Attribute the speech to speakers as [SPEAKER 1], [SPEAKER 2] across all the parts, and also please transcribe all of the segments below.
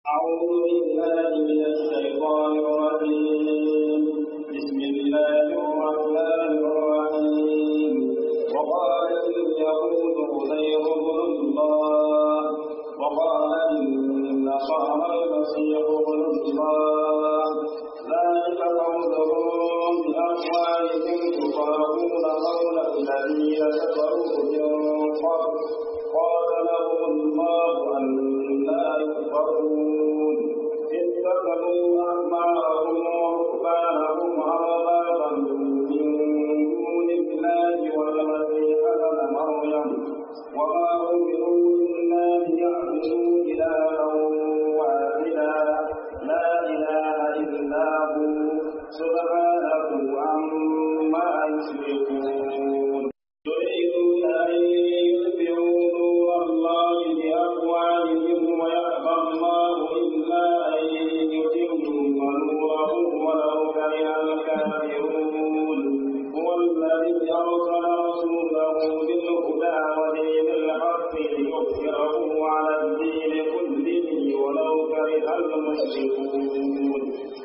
[SPEAKER 1] أعوذ بالله من الشيطان الرجيم بسم الله الرحمن الرحيم وقال اليهود عزير بن الله وقال النصارى المسيح ابن الله ذلك قولهم بأقوالهم تطاعون قول الذين كفروا من قبل قال لهم الله أنا يؤفكون اتخذوا أحبارهم ورهبانهم أربابا من دون الله والمسيح ابن مريم وما أمروا إلا ليعبدوا إلها واحدا لا إله إلا هو سبحانه عما يشركون يريدون أن يطفئوا نور الله بأفواههم ويأبى الله إلا أن يتم نوره ولو كره الكافرون هو الذي أرسل رسوله بالهدى ودين الحق ليظهره على الدين كله ولو كره المشركون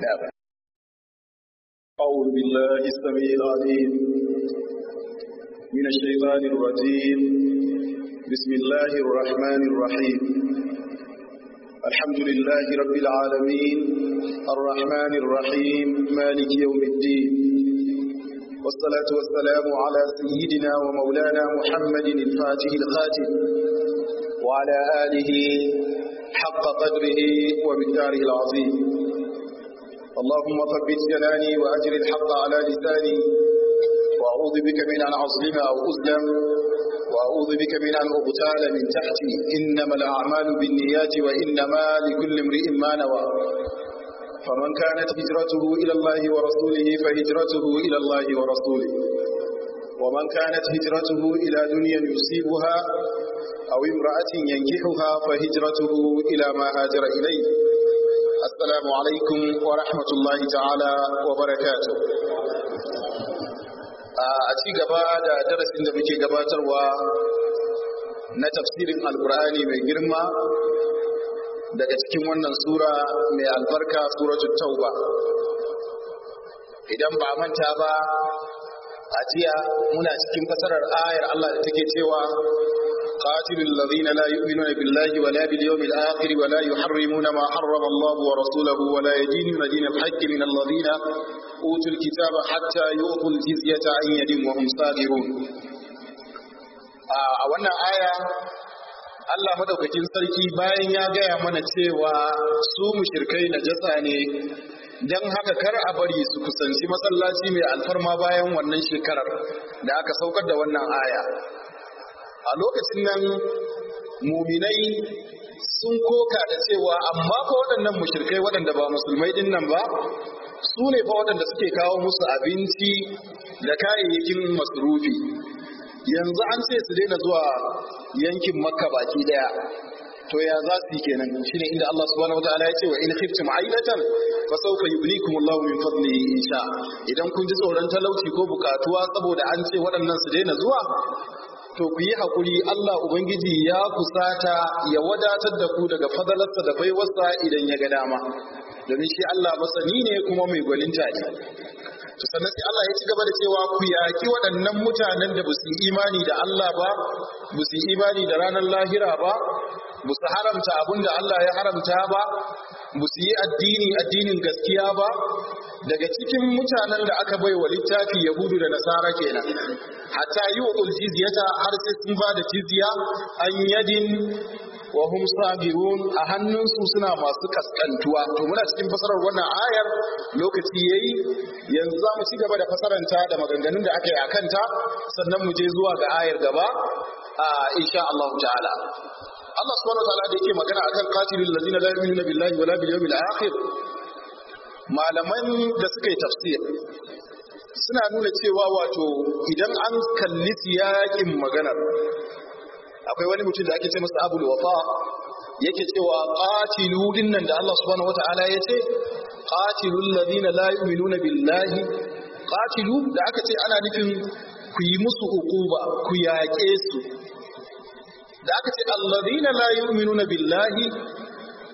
[SPEAKER 2] أعوذ بالله السميع العليم من الشيطان الرجيم بسم الله الرحمن الرحيم الحمد لله رب العالمين الرحمن الرحيم مالك يوم الدين والصلاة والسلام على سيدنا ومولانا محمد الفاتح الخاتم وعلى آله حق قدره ومقداره العظيم اللهم ثبت جناني وأجر الحق على لساني وأعوذ بك من أن أظلم أو أظلم وأعوذ بك من أن أغتال من تحتي إنما الأعمال بالنيات وإنما لكل امرئ ما نوى فمن كانت هجرته إلى الله ورسوله فهجرته إلى الله ورسوله ومن كانت هجرته إلى دنيا يصيبها أو امرأة ينكحها فهجرته إلى ما هاجر إليه السلام عليكم ورحمة الله تعالى وبركاته a ci gaba da darasin da muke gabatarwa na tafsirin alkur'ani mai girma daga cikin wannan sura mai albarka suratul tauba idan ba manta ba a jiya muna cikin fasarar ayar Allah da take cewa قاتلوا الذين لا يؤمنون بالله ولا باليوم الآخر ولا يحرمون ما حرم الله ورسوله ولا يدينون دين الحق من الذين أوتوا الكتاب حتى يؤتوا الجزية عن يد وهم صاغرون a wannan aya Allah madaukakin sarki bayan ya gaya mana cewa su mushrikai najasa ne don haka kar a bari su kusanci masallaci mai alfarma bayan wannan shekarar da aka saukar da wannan aya a lokacin nan muminai sun koka da cewa amma fa waɗannan mushrikai waɗanda ba musulmai din nan ba su ne fa waɗanda suke kawo musu abinci da kayayyakin masrufi yanzu an ce su daina zuwa yankin makka baki daya to ya za su yi kenan shine inda Allah subhanahu wataala ya ce wa in khiftum ailatan fa sawfa yughnikum Allah min fadlihi insha idan kun ji tsoron talauci ko bukatuwa saboda an ce waɗannan su daina zuwa to ku yi haƙuri Allah Ubangiji ya kusata ya wadatar da ku daga fadalarsa da baiwarsa idan ya ga dama domin shi Allah masani ne kuma mai gwaninta ne to sannan sai Allah ya ci gaba da cewa ku yaki waɗannan mutanen da ba su yi imani da Allah ba ba su yi imani da ranar lahira ba ba su haramta abin da Allah ya haramta ba ba su yi addini addinin gaskiya ba daga cikin mutanen da aka bai wa littafi yahudu da nasara kenan hatta yi wa jizyata har sai sun ba da jizya an yadin wa hum sabirun a hannunsu suna masu kaskantuwa to muna cikin fasarar wannan ayar lokaci yayi yanzu za mu ci gaba da fasaranta da maganganun da aka yi a kanta sannan mu je zuwa ga ayar gaba a insha Allah ta'ala Allah subhanahu wa ta'ala da yake magana akan qatilul ladina la yu'minuna billahi wala bil yawmil akhir malaman da suka yi tafsir suna nuna cewa wato idan an kalli siyakin maganar akwai wani mutum da ake ce masa abul wafa yake cewa qatilu dinnan da Allah subhanahu wataala ya ce qatilul ladina la yu'minuna billahi qatilu da aka ce ana nufin ku yi musu uquba ku yaƙe su da aka ce alladhina la yu'minuna billahi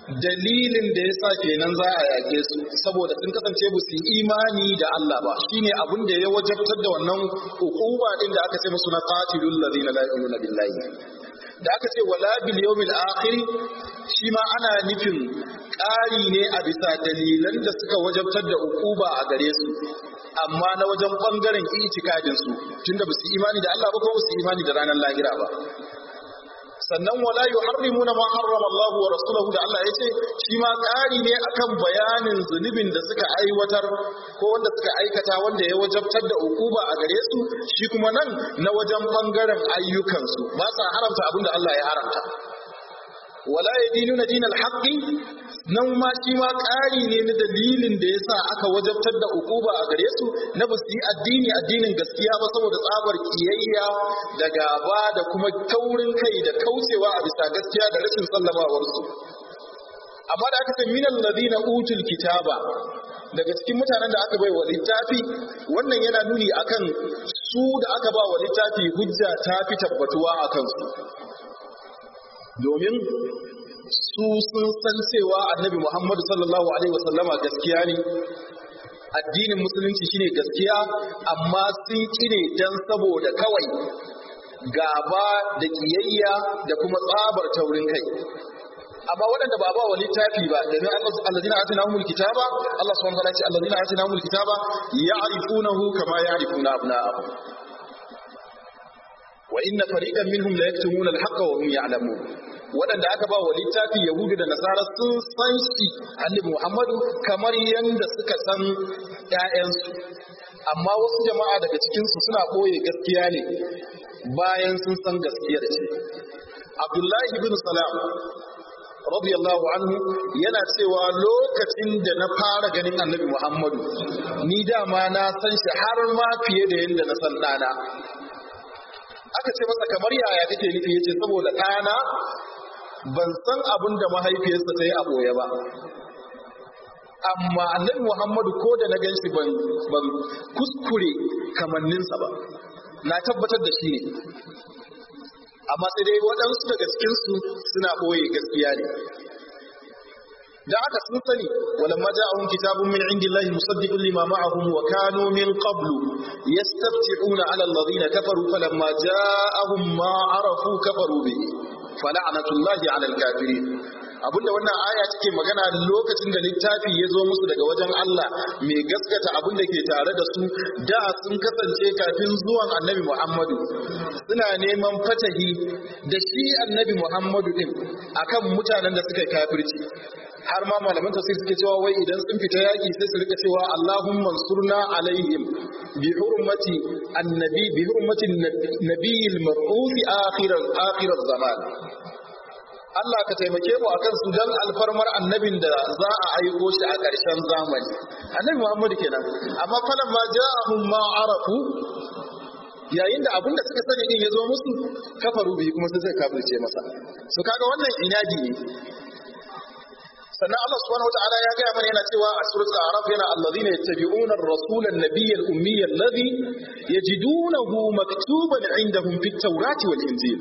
[SPEAKER 2] dalilin da ya sa kenan za a yaƙe su saboda sun kasance ba su yi imani da Allah ba shine abin da ya wajabtar da wannan hukuma din da aka ce musu na qatilul ladina la yu'minuna billahi da aka ce wala bil yawmil akhir shi ma ana nufin ƙari ne a bisa dalilan da suka wajabtar da hukuma a gare su amma na wajen bangaren itikadin su tunda ba su imani da Allah ba ko ba su imani da ranar lahira ba sannan wala yuharrimuna ma harrama Allah wa rasuluhu da Allah yace shi ma ƙari ne akan bayanin zunubin da suka aiwatar ko wanda suka aikata wanda ya wajabtar da ukuba a gare su shi kuma nan na wajen bangaren ayyukansu ba sa haramta abin da Allah ya haramta wala yadinuna dinal haqqi nan ma shi ma ƙari ne na dalilin da yasa aka wajabtar da ukuba a gare su na ba su yi addini addinin gaskiya ba saboda tsabar kiyayya da gaba da kuma taurin kai da kaucewa a bisa gaskiya da rashin sallamawar su amma da aka ce minal ladina utul kitaba daga cikin mutanen da aka bai wa littafi wannan yana nuni akan su da aka ba wa littafi hujja ta fi tabbatuwa akan su domin su sun san cewa annabi Muhammadu sallallahu alaihi wasallama gaskiya ne addinin musulunci shine gaskiya amma sun kine dan saboda kawai gaba da kiyayya da kuma tsabar taurin kai amma waɗanda ba ba wa littafi ba domin allazina atinahumul kitaba Allah subhanahu wa ta'ala ce allazina atinahumul kitaba ya'rifunahu kama ya'rifuna abna'ahum wa inna fariqan minhum la yaktumuna al-haqqa wa hum ya'lamun waɗanda aka ba wa littafi yahudu da nasara sun san shi annabi muhammadu kamar yadda suka san ƴaƴansu amma wasu jama'a daga cikinsu suna ɓoye gaskiya ne bayan sun san gaskiyar ce abdullahi bin salam radiyallahu anhu yana cewa lokacin da na fara ganin annabi muhammadu ni dama na san shi har ma fiye da yadda na san ɗana aka ce masa kamar yaya kake nufi yace saboda ɗana ban san abin da mahaifiyarsa ta yi a ɓoye ba amma annabi muhammadu ko da na gan shi ban kuskure kamanninsa ba na tabbatar da shi ne amma sai dai waɗansu daga cikinsu suna ɓoye gaskiya ne da aka sun sani walamma ja'ahum kitabun min indillahi musaddiqun lima ma'ahum wa kanu min qablu yastafti'una 'ala alladhina kafaru falamma ja'ahum ma 'arafu kafaru bihi fala'natullahi 'ala al-kafirin abinda wannan aya take magana lokacin da littafi ya zo musu daga wajen Allah mai gaskata abin da ke tare da su da sun kasance kafin zuwan annabi Muhammadu suna neman fatahi da shi annabi Muhammadu din akan mutanen da suka kafirci har ma malaman tafsir suke cewa wai idan sun fita yaki sai su rika cewa Allahumma surna alaihim bi hurmati annabi bi hurmati nabiyil mab'uth akhir akhir zaman Allah ka taimake mu akan su dan alfarmar annabin da za a aiko shi a ƙarshen zamani annabi Muhammad kenan amma falan ma ja'ahum ma arafu yayin da abin da suka sani din ya zo musu kafaru bi kuma sai suka kafirce masa so kaga wannan inadi ne sannan Allah subhanahu wataala ya gaya mana yana cewa a suratul a'raf yana allazina yattabi'una ar-rasula an-nabiyya al-ummiyya alladhi yajidunahu maktuban 'indahum fit-taurati wal-injil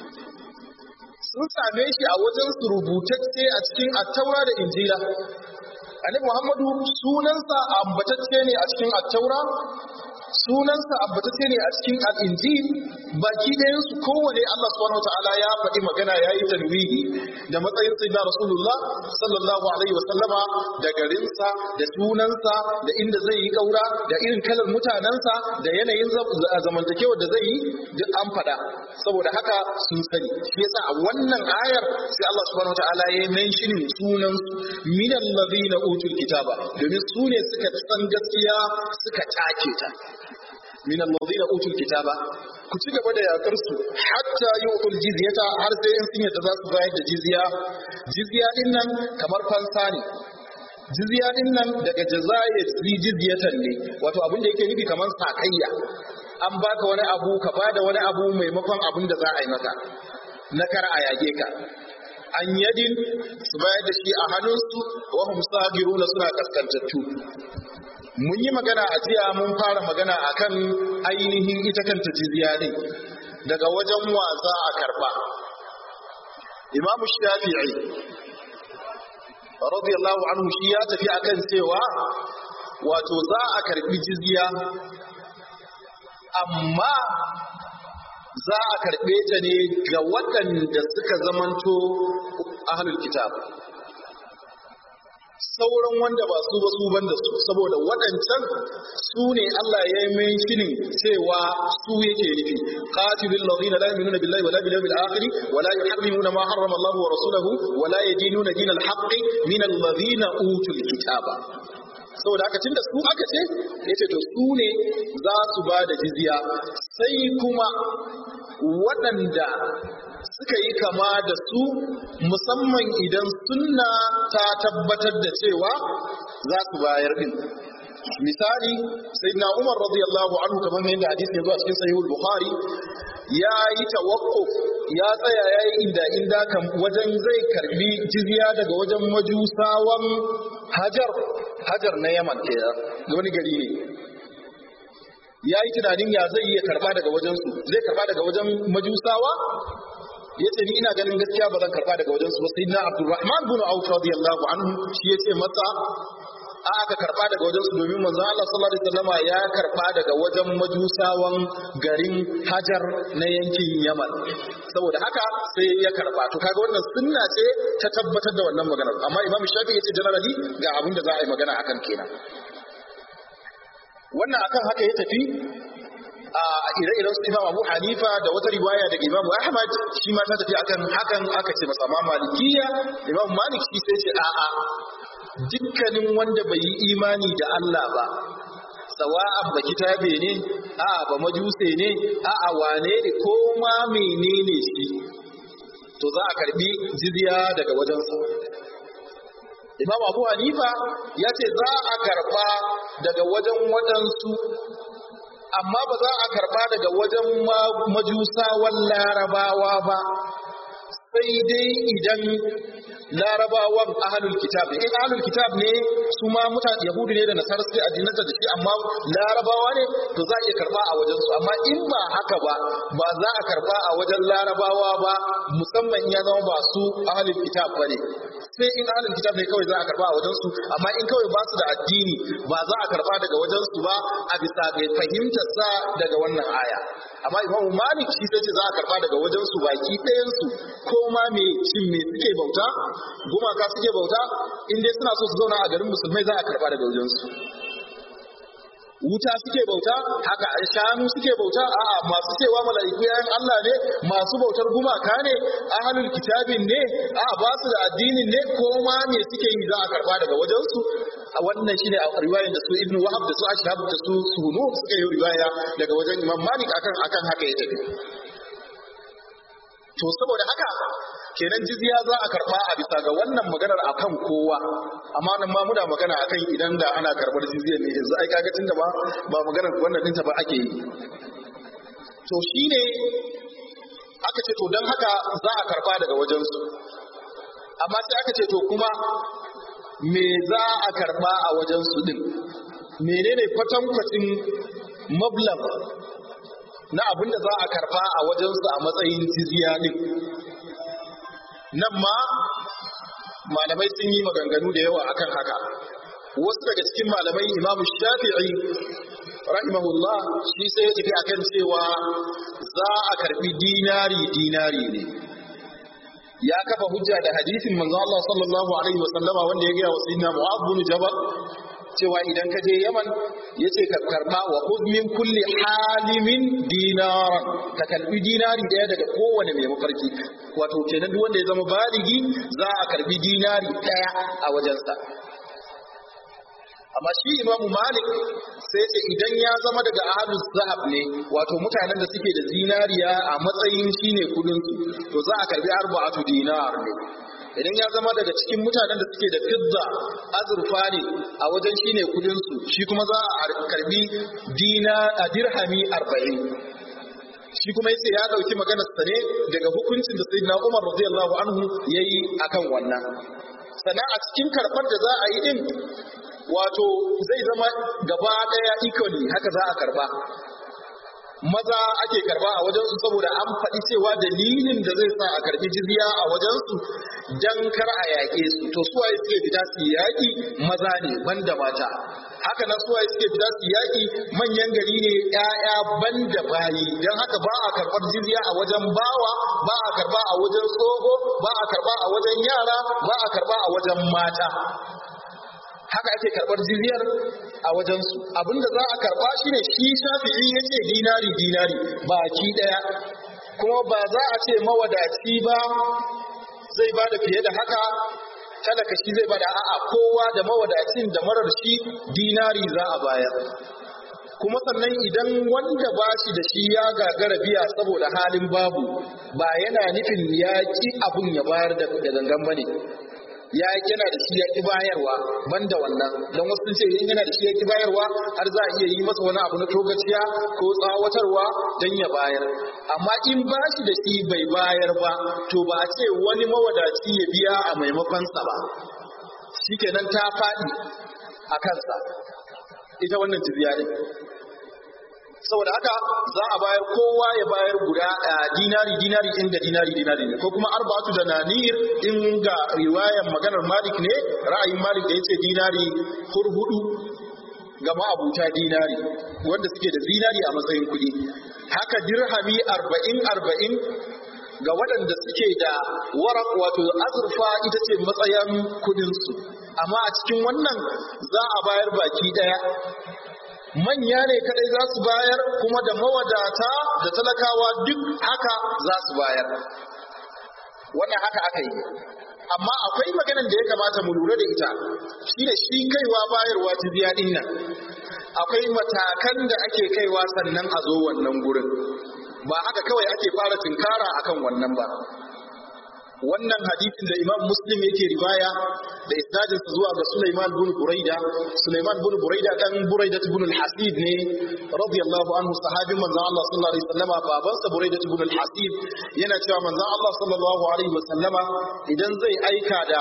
[SPEAKER 2] sun same shi a wajen su rubutacce a cikin attaura da injila annabi muhammadu sunansa ambatacce ne a cikin attaura sunansa ambatacce ne a cikin al'injil baki ɗayan su kowane Allah subhanahu wataala ya faɗi magana ya yi tanwihi da matsayin sayyidina rasulullah sallallahu alaihi wa sallama da garinsa da sunansa da inda zai yi kaura da irin kalar mutanensa da yanayin zamantakewa da zai yi duk an faɗa saboda haka sun sani shi yasa a wannan ayar sai Allah subhanahu wataala ya yi mentioning sunan min allazina utul kitaba domin su ne suka san gaskiya suka take ta min allazina utul kitaba ku ci gaba da yakar su hatta yu'tul jizyata har sai in sun yadda za su bayar da jizya jizya din nan kamar fansa ne jizya din nan daga jazaya jizyatan ne wato abin da yake nufi kamar sakayya an baka wani abu ka bada wani abu maimakon abin da za a yi maka na kar a yage ka an yadin su bayar da shi a hannunsu wa hum sagiruna suna kaskantattu mun yi magana a jiya mun fara magana akan ainihin ita kanta jizya din daga wajen wasa a karba imamu shafi'i radiyallahu anhu shi ya tafi akan cewa wato za a karbi jizya amma za a karbe ta ne ga waɗanda suka zamanto ahlul kitab sauran wanda ba su ba su banda su saboda waɗancan su ne Allah ya yi menshinin cewa su yake nufi qatilul ladina la yu'minuna billahi wala bil yawmil akhir wala yuharrimuna ma harrama Allah wa rasuluhu wala yadinuna dinal haqqi min alladhina utul kitaba saboda haka tunda su aka ce yace to su ne za su ba da jizya sai kuma waɗanda suka yi kama da su musamman idan sunna ta tabbatar da cewa za su bayar din misali sayyidina Umar radiyallahu anhu kamar yadda hadisi ya zo a cikin sahihul bukhari ya yi tawakkuf ya tsaya ya yi inda inda kan wajen zai karbi jizya daga wajen majusawan hajar hajar na yaman ke wani gari ne ya yi tunanin ya zai iya karba daga wajensu zai karba daga wajen majusawa ya ce ni ina ganin gaskiya ba zan karba daga wajensu ba sai na abdurrahman bin auf radiyallahu anhu shi ya ce masa a aka karba daga wajensu domin manzon Allah sallallahu alaihi wasallama ya karba daga wajen majusawan garin Hajar na yankin Yaman saboda haka sai ya karba to kaga wannan sunna ce ta tabbatar da wannan maganar amma Imam Shafi ya ce generally ga abin da za a yi magana akan kenan wannan akan haka ya tafi a ire-iren su Imam Abu Hanifa da wata riwaya daga Imam Ahmad shi ma ta tafi akan hakan aka ce masa ma Malikiya Imam Malik shi sai ce a'a dukkanin wanda bai yi imani da Allah ba sawa'an ba kitabe ne a'a ba majuse ne a'a wane ne ko ma menene shi to za a karbi jizya daga wajensa Imam Abu Hanifa ya ce za a karba daga wajen waɗansu amma ba za a karba daga wajen majusawan larabawa ba sai dai idan larabawan ahalul kitab in ahalul kitab ne su ma mutane yahudu ne da nasara suke addinanta da shi amma larabawa ne to za a iya karba a wajen su amma in ba haka ba ba za a karba a wajen larabawa ba musamman in ya zama ba su ahalul kitab ba ne sai in ahalul kitab ne kawai za a karba a wajen su amma in kawai ba su da addini ba za a karba daga wajen su ba a bisa ga fahimtar sa daga wannan aya amma imam malik shi sai ce za a karba daga wajen su baki ɗayan su ko ma me shin me suke bauta gumaka suke bauta in dai suna so su zauna a garin musulmai za a karba daga wajen su wuta suke bauta haka shanu suke bauta a'a masu cewa mala'iku yayin Allah ne masu bautar gumaka ne ahlul kitabin ne a'a ba su da addinin ne ko ma me suke yi za a karba daga wajen su a wannan shine a riwayar da su ibnu wahab da su ashhab da su sunu suka yi riwaya daga wajen imam malik akan akan haka ya tafi to saboda haka kenan jizya za a karba a bisa ga wannan maganar akan kowa amma nan ma muna magana akan idan da ana karbar jizya ne yanzu ai kaga tunda ba ba maganar wannan dinta ba ake yi to shine aka ce to dan haka za a karba daga wajen su amma sai aka ce to kuma me za a karba a wajen su din menene kwatankwacin mablag na abin da za a karba a wajensu a matsayin jizya din nan ma malamai sun yi maganganu da yawa akan haka wasu daga cikin malamai imamu shafi'i rahimahullah shi sai ya tafi akan cewa za a karbi dinari dinari ne ya kafa hujja da hadisin manzo Allah sallallahu alaihi wasallama wanda ya gaya wa sayyidina Mu'adh bin Jabal cewa idan ka je Yaman yace ka karba wa khudh min kulli halimin dinaran ka karbi dinari daya daga kowane mai mafarki wato kenan duk wanda ya zama baligi za a karbi dinari daya a wajensa amma shi Imam Malik sai ce idan ya zama daga ahlus zahab ne wato mutanen da suke da zinariya a matsayin shine kudin su to za a karbi arba'atu dinar ne idan ya zama daga cikin mutanen da suke da fidda azurfa ne a wajen shi ne kudinsu shi kuma za a karbi dina a dirhami arba'in shi kuma yace ya dauki maganar sa ne daga hukuncin da sayyidina Umar radiyallahu anhu yayi akan wannan sannan a cikin karbar da za a yi din wato zai zama gaba daya equally haka za a karba maza ake karba a wajensu saboda an faɗi cewa dalilin da zai sa a karbi jizya a wajensu dan kar a yaƙe su to suwaye suke fita su yaƙi maza ne banda mata haka na suwaye suke fita su yaƙi manyan gari ne ƴaƴa banda bayi dan haka ba a karɓar jizya a wajen bawa ba a karba a wajen tsoho ba a karba a wajen yara ba a karba a wajen mata haka ake karbar jizyar a wajensu abinda za a karba shine shi shafi'i ya ce dinari dinari baki daya kuma ba za a ce mawadaci ba zai ba da fiye da haka talaka shi zai bada a'a kowa da mawadacin da marar shi dinari za a bayar kuma sannan idan wanda ba shi da shi ya gagara biya saboda halin babu ba yana nufin ya ki abun ya bayar da gangan bane ya yana da shi ya ki bayarwa banda wannan don wasu sun ce in yana da shi ya ki bayarwa har za a iya yi masa wani abu na togaciya ko tsawatarwa don ya bayar amma in ba shi da shi bai bayar ba to ba a ce wani mawadaci ya biya a maimakonsa ba shikenan ta faɗi a kansa ita wannan jizya ne saboda haka za a bayar kowa ya bayar guda dinari dinari inda dinari dinari ne ko kuma arba'atu da nanir in ga riwayan maganar malik ne ra'ayin malik da yace dinari hurhudu ga ma'abuta dinari wanda suke da zinari a matsayin kuɗi haka dirhami arba'in arba'in ga waɗanda suke da warak wato azurfa ita ce matsayin kuɗinsu amma a cikin wannan za a bayar baki ɗaya manya ne kadai za su bayar kuma da mawadata da talakawa duk haka za su bayar wannan haka aka yi amma akwai maganan da ya kamata mu lura da ita shi da shi kaiwa bayarwa jizya din nan akwai matakan da ake kaiwa sannan a zo wannan gurin ba haka kawai ake fara tinkara akan wannan ba wannan hadisin da imam muslim yake riwaya da isnadin zuwa ga Sulaiman bin Buraida Sulaiman bin Buraida dan Buraida ibn al-Hasib ne radiyallahu anhu sahabin manzon Allah sallallahu alaihi wasallama babansa Buraida ibn al-Hasib yana cewa manzon Allah sallallahu alaihi wasallama idan zai aika da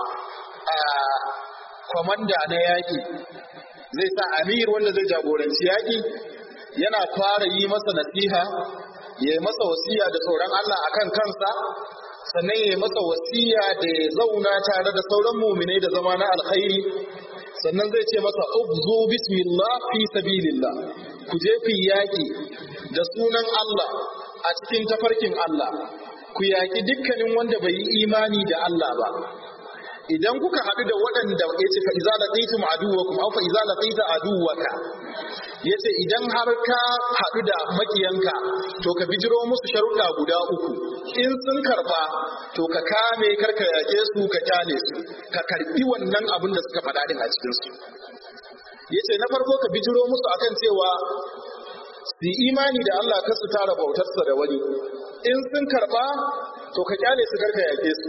[SPEAKER 2] komanda na yaki zai sa amir wanda zai jagoranci yaki yana fara yi masa nasiha ya yi masa wasiya da tsoron Allah akan kansa sannan ya masa wasiya da ya zauna tare da sauran muminai da zama na alkhairi sannan zai ce masa ubzu bismillah fi sabilillah ku je ku yaki da sunan Allah a cikin tafarkin Allah ku yaki dukkanin wanda bai yi imani da Allah ba idan kuka haɗu da waɗanda ya ce fa iza laqitum aduwakum aw fa iza laqita aduwaka yace idan har ka haɗu da makiyanka to ka bijiro musu sharuɗa guda uku in sun karba to ka kame karka yake su ka kyale su ka karbi wannan abin da suka faɗa din a cikin su yace na farko ka bijiro musu akan cewa su imani da Allah kar su tara bautarsa da wani in sun karba to ka kyale su karka yake su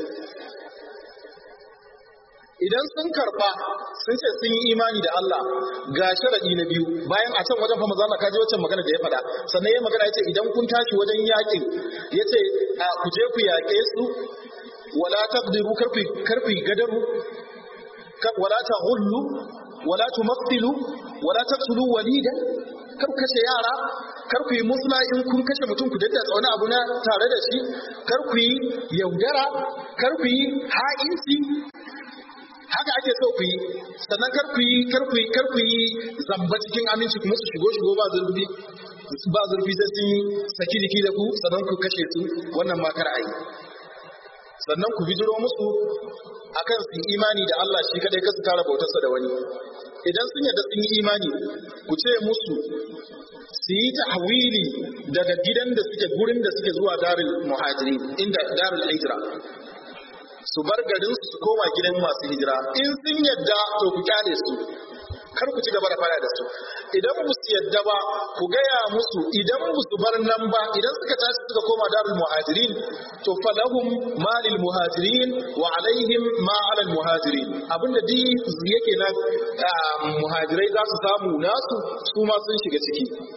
[SPEAKER 2] idan sun karba sun ce sun yi imani da Allah ga sharadi na biyu bayan a can wajen fa maza Allah kaji wacce magana da ya faɗa sannan ya magana yace idan kun tashi wajen yakin yace ku je ku yaƙe su wala taqdiru karfi karfi gadaru wala taghullu wala tumathilu wala taqtulu walida kar kashe yara kar ku yi musla in kun kashe mutum ku daddatsa wani abu na tare da shi kar ku yi yaudara kar ku yi ha'inci haka ake so ku yi sannan kar ku yi kar ku yi kar ku yi zamba cikin aminci kuma su shigo shigo ba zurfi ba zurfi sai sun saki jiki da ku sannan ku kashe su wannan ma kar a yi sannan ku bijiro musu akan su imani da Allah shi kadai kasu tara bautarsa da wani idan sun yarda sun yi imani ku ce musu su yi tahwili daga gidan da suke gurin da suke zuwa darul muhajiri inda darul hijra su bar garin su su koma gidan masu hijira in sun yadda to ku kyale su kar ku ci gaba da fara da su idan ba su yadda ba ku gaya musu idan ba su bar nan ba idan suka tashi suka koma darul muhajirin to falahum malil muhajirin wa alaihim ma alal muhajirin abinda duk yake nan muhajirai za su samu nasu su ma sun shiga ciki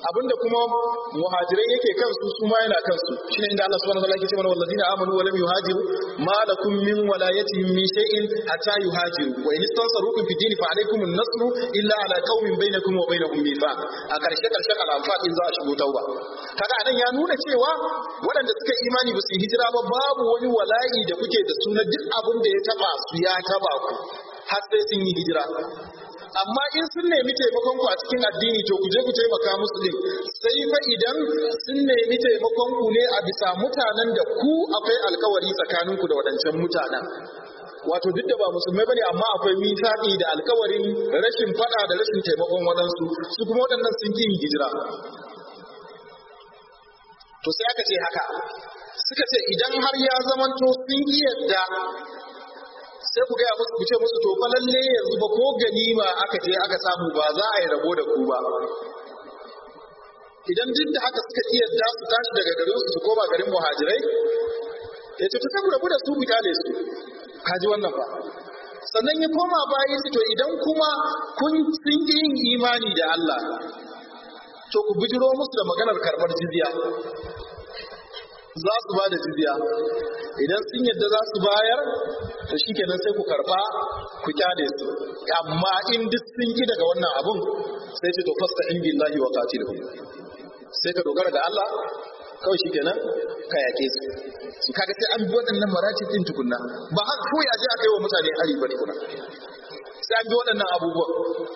[SPEAKER 2] abinda kuma muhajirai yake kansu su ma yana kansu shine inda Allah subhanahu wa ta'ala yake cewa wallazina amanu wa lam yuhajiru ma lakum min walayatihim min shay'in hatta yuhajiru wa in istansarukum fi dini fa alaykum an-nasr illa ala qaumin bainakum wa bainahum mithaq a karshe karshen al-anfal in za a shigo tauba kaga anan ya nuna cewa waɗanda suka imani ba su yi hijira ba babu wani wala'i da kuke da su na duk abin da ya taba su ya taba ku har sai sun yi hijira amma in sun nemi taimakon ku a cikin addini to ku je ku taimaka musu din sai fa idan sun nemi taimakon ku ne a bisa mutanen da ku akwai alkawari tsakanin ku da waɗancan mutanen wato duk da ba musulmai bane amma akwai mithaqi da alkawarin rashin fada da rashin taimakon waɗansu su kuma waɗannan sun yi hijira to sai aka ce haka suka ce idan har ya zamanto sun yi yadda sai ku gaya musu ku ce musu to fa lalle yanzu ba ko ganima aka je aka samu ba za a yi rabo da ku ba idan duk da haka suka iya da su tashi daga garin su su koma garin muhajirai ya ce ta rabu da su ku kyale su kaji wannan ba sannan ya koma bayan su to idan kuma kun sun yi yin imani da Allah to ku bijiro musu da maganar karɓar jizya za su ba da jizya idan sun yadda za su bayar to shikenan sai ku karba ku kyale su amma in duk sun ki daga wannan abun sai ce to fasta in billahi wa qatilhum sai ka dogara ga Allah kawai shikenan ka yake su su kaga sai an bi waɗannan maratib din tukunna ba har ko ya je aka yi wa mutane ari ba tukuna sai an bi waɗannan abubuwan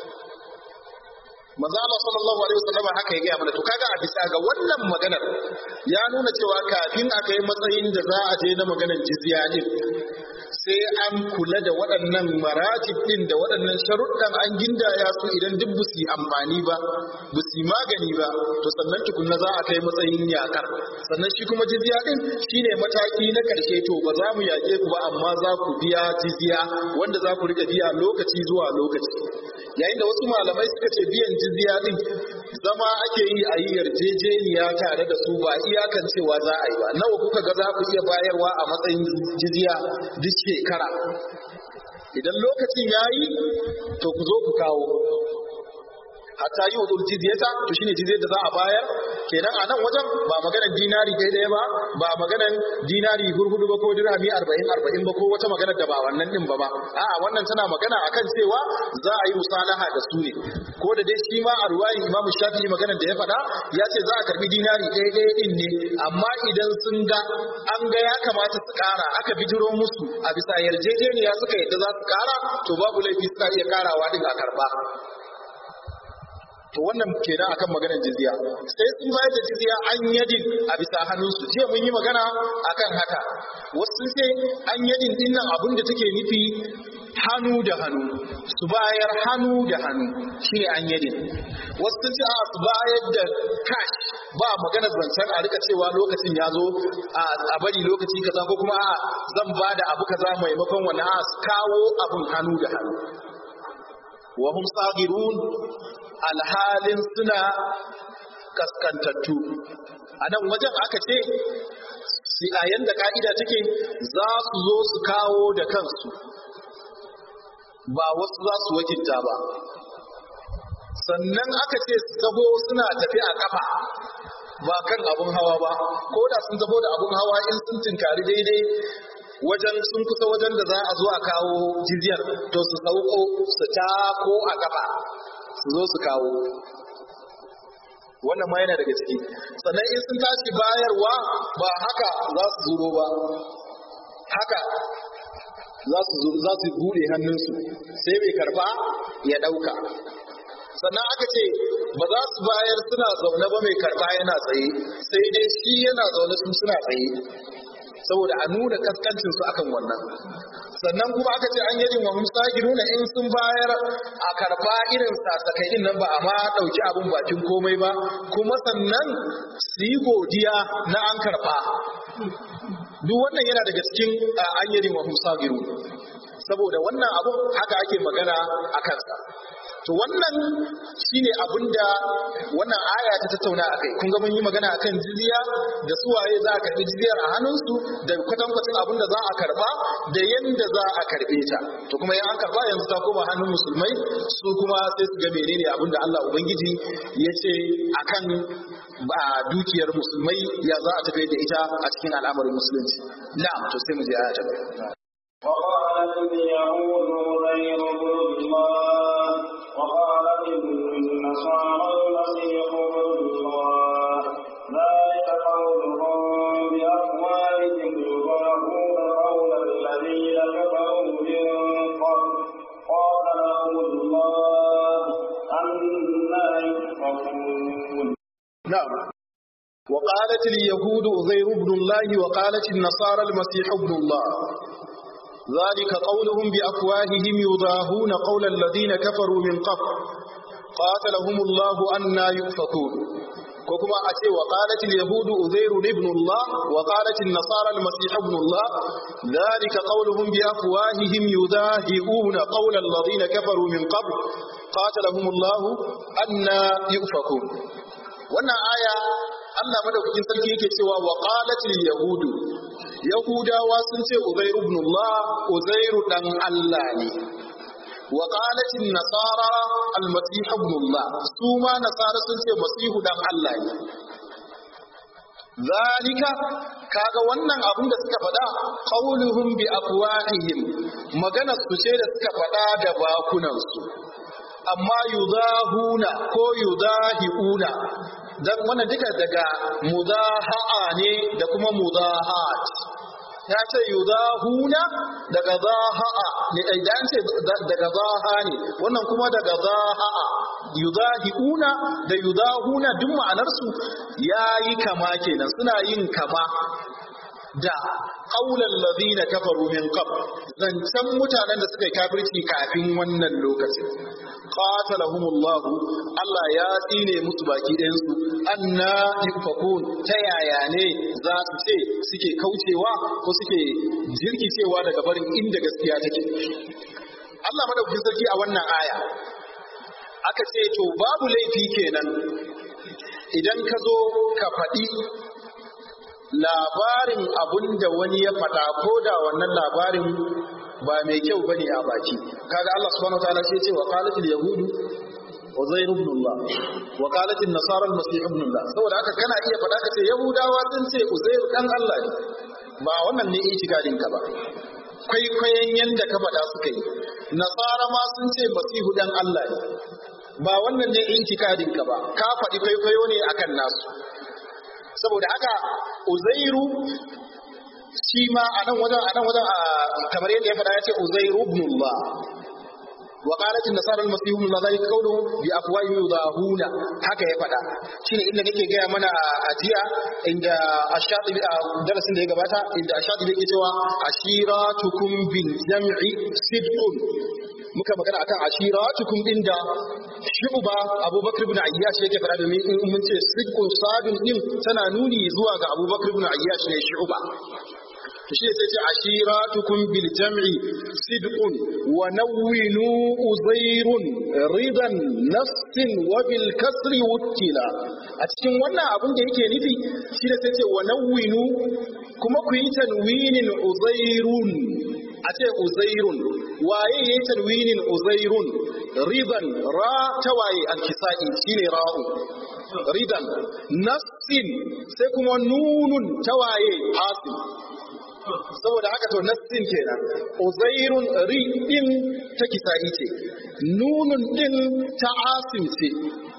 [SPEAKER 2] manzo Allah sallallahu alaihi wasallam haka ya gaya mana to kaga a bisa ga wannan maganar ya nuna cewa kafin a kai matsayin da za a je na maganar jizya din sai an kula da waɗannan maratib din da waɗannan sharuɗan an gindaya su idan duk bu su amfani ba bu su magani ba to sannan tukunna za a kai matsayin yakar sannan shi kuma jizya din shine mataki na ƙarshe to ba za mu yaƙe ku ba amma za ku biya jizya wanda za ku rika biya lokaci zuwa lokaci yayin da wasu malamai suka ce biyan jizya din zama ake yi a yi yarjejeniya tare da su ba iyakan cewa za a yi ba nawa kuka ga za ku iya bayarwa a matsayin jizya duk shekara idan lokacin ya yi to ku zo ku kawo hatta yi wudur jizyata to shine jizyar da za a bayar kenan a nan wajen ba maganar dinari ɗaya ɗaya ba ba maganar dinari hurhudu ba ko dirhami arba'in arba'in ba ko wata maganar da ba wannan din ba ba a'a wannan tana magana akan cewa za a yi musalaha da su ne ko da dai shi ma a ruwayin imam shafi'i maganar da ya faɗa ya ce za a karbi dinari ɗaya ɗaya din ne amma idan sun ga an ga ya kamata su ƙara aka bijiro musu a bisa yarjejeniya suka yadda za su ƙara to babu laifi suna iya ƙarawa din a karɓa to wannan kenan akan maganar jizya sai sun bayar da jizya an yadin a bisa hannunsu jiya mun yi magana akan haka wasu ce an yadin din nan abin da take nufi hannu da hannu su bayar hannu da hannu shine an yadin wasu sun ce a su bayar da cash ba maganar zancen a rika cewa lokacin ya zo a bari lokaci kaza ko kuma a zan ba da abu kaza maimakon wani a kawo abin hannu da hannu wa hum sagirun alhalin suna kaskantattu a nan wajen aka ce a yanda ka'ida take za su zo su kawo da kansu ba wasu za su wakilta ba sannan aka ce su taho suna tafi a kafa ba kan abun hawa ba ko da sun taho da abun hawa in sun tinkari daidai wajen sun kusa wajen da za a zo a kawo jizyar to su sauko su tako a kafa su zo su kawo wannan ma yana daga ciki sannan in sun tashi bayarwa ba haka za su zuro ba haka za su za su bude hannunsu sai mai karba ya dauka sannan aka ce ba za su bayar suna zaune ba mai karba yana tsaye sai dai shi yana zaune su suna tsaye saboda a nuna kaskancin su akan wannan sannan kuma aka ce an yajin wa nuna in sun bayar a karba irin sasakai din nan ba a ma dauki abun bakin komai ba kuma sannan su yi godiya na an karba duk wannan yana daga cikin an yajin wa saboda wannan abun haka ake magana a kansa to wannan shine abinda wannan aya ta tattauna akai kun ga mun yi magana akan jizya da suwaye za a karbi jizyar a hannunsu da kwatankwacin abinda za a karba da yanda za a karbe ta to kuma in an karba yanzu ta koma hannun musulmai su kuma sai su ga menene abinda Allah ubangiji ya ce akan ba dukiyar musulmai ya za a tafi da ita a cikin al'amarin musulunci na'am to sai mu je aya ta gaba
[SPEAKER 1] وقالت اليهود غير ابن الله وقالت النصارى المسيح ابن الله ذلك قولهم بأفواههم يضاهون قول الذين كفروا من قبل قاتلهم الله أنا يؤفكون
[SPEAKER 2] نعم وقالت اليهود عزير ابن الله وقالت النصارى المسيح ابن الله ذلك قولهم بأفواههم يضاهون قول الذين كفروا من قبل قاتلهم الله أنا يؤفكون وكما أتي وقالت اليهود أزير ابن الله وقالت النصارى المسيح ابن الله ذلك قولهم بأفواههم يضاهئون قول الذين كفروا من قبل قاتلهم الله أنا يؤفكون wannan aya Allah madaukakin sarki yake cewa wa qalatil yahudu yahudawa sun ce uzair ibn Allah uzair dan Allah ne wa qalatil nasara al-masih ibn Allah su ma nasara sun ce masihu dan Allah ne zalika kaga wannan abin da suka faɗa qauluhum bi afwahihim magana su ce da suka faɗa da bakunansu amma yudahuna ko yudahiuna dan wannan duka daga mudaha'a ne da kuma mudahat ya ce yudahuna daga zaha'a ne idan ce daga zaha ne wannan kuma daga zaha'a yudahiuna da yudahuna duk ma'anarsu yayi kama kenan suna yin kama da ƙaunar lazina kafaru min qab zancen mutanen da suka yi kafirci kafin wannan lokacin qatalahumullah Allah ya tsine musu baki ɗayan su anna yufakun ta yaya ne za su ce suke kaucewa ko suke jirkicewa daga barin inda gaskiya take Allah madaukakin sarki a wannan aya aka ce to babu laifi kenan idan ka zo ka faɗi labarin abun da wani ya faɗa ko da wannan labarin ba mai kyau bane a baki kaga Allah subhanahu wataala sai ya ce wa qalatil yahudu Uzair ibn Allah wa qalat an-nasara al-masih ibn Allah saboda haka kana iya faɗa ka ce yahudawa sun ce Uzair dan Allah ne ba wannan ne itikadin ka ba kwaikwayon yanda ka faɗa suka yi nasara ma sun ce masihu dan Allah ne ba wannan ne itikadin ka ba ka faɗi kwaikwayo ne akan nasu saboda haka uzairu shi ma a nan wajen a nan wajen kamar yadda ya faɗa ya ce uzairu ibnullah wa qalat an-nasara al-masih ibn Allah zalika qawluhum bi afwahi yudahuna haka ya faɗa shine inda nake gaya mana a jiya inda ash-shatibi a darasin da ya gabata inda ash-shatibi yake cewa ashiratukum bil jam'i sidqun muka magana akan ashiratukum din da shuba abubakar ibn ayyash yake fara domin in mun ce sidqun sadun din tana nuni zuwa ga abubakar ibn ayyash ne shuba to shi sai ce ashiratukum bil jam'i sidqun wa nawwinu uzairun ridan nafsin wa bil kasri wukila a cikin wannan abin da yake nufi shi da sai ce wa nawwinu kuma ku yi tanwinin uzairun a ce uzairun waye ya yi tanwinin uzairun ridan ra ta waye alkisa'i shine ra'u ridan nassin sai kuma nunun ta waye asim saboda haka to nassin kenan uzairun ri din ta kisa'i ce nunun din ta asim ce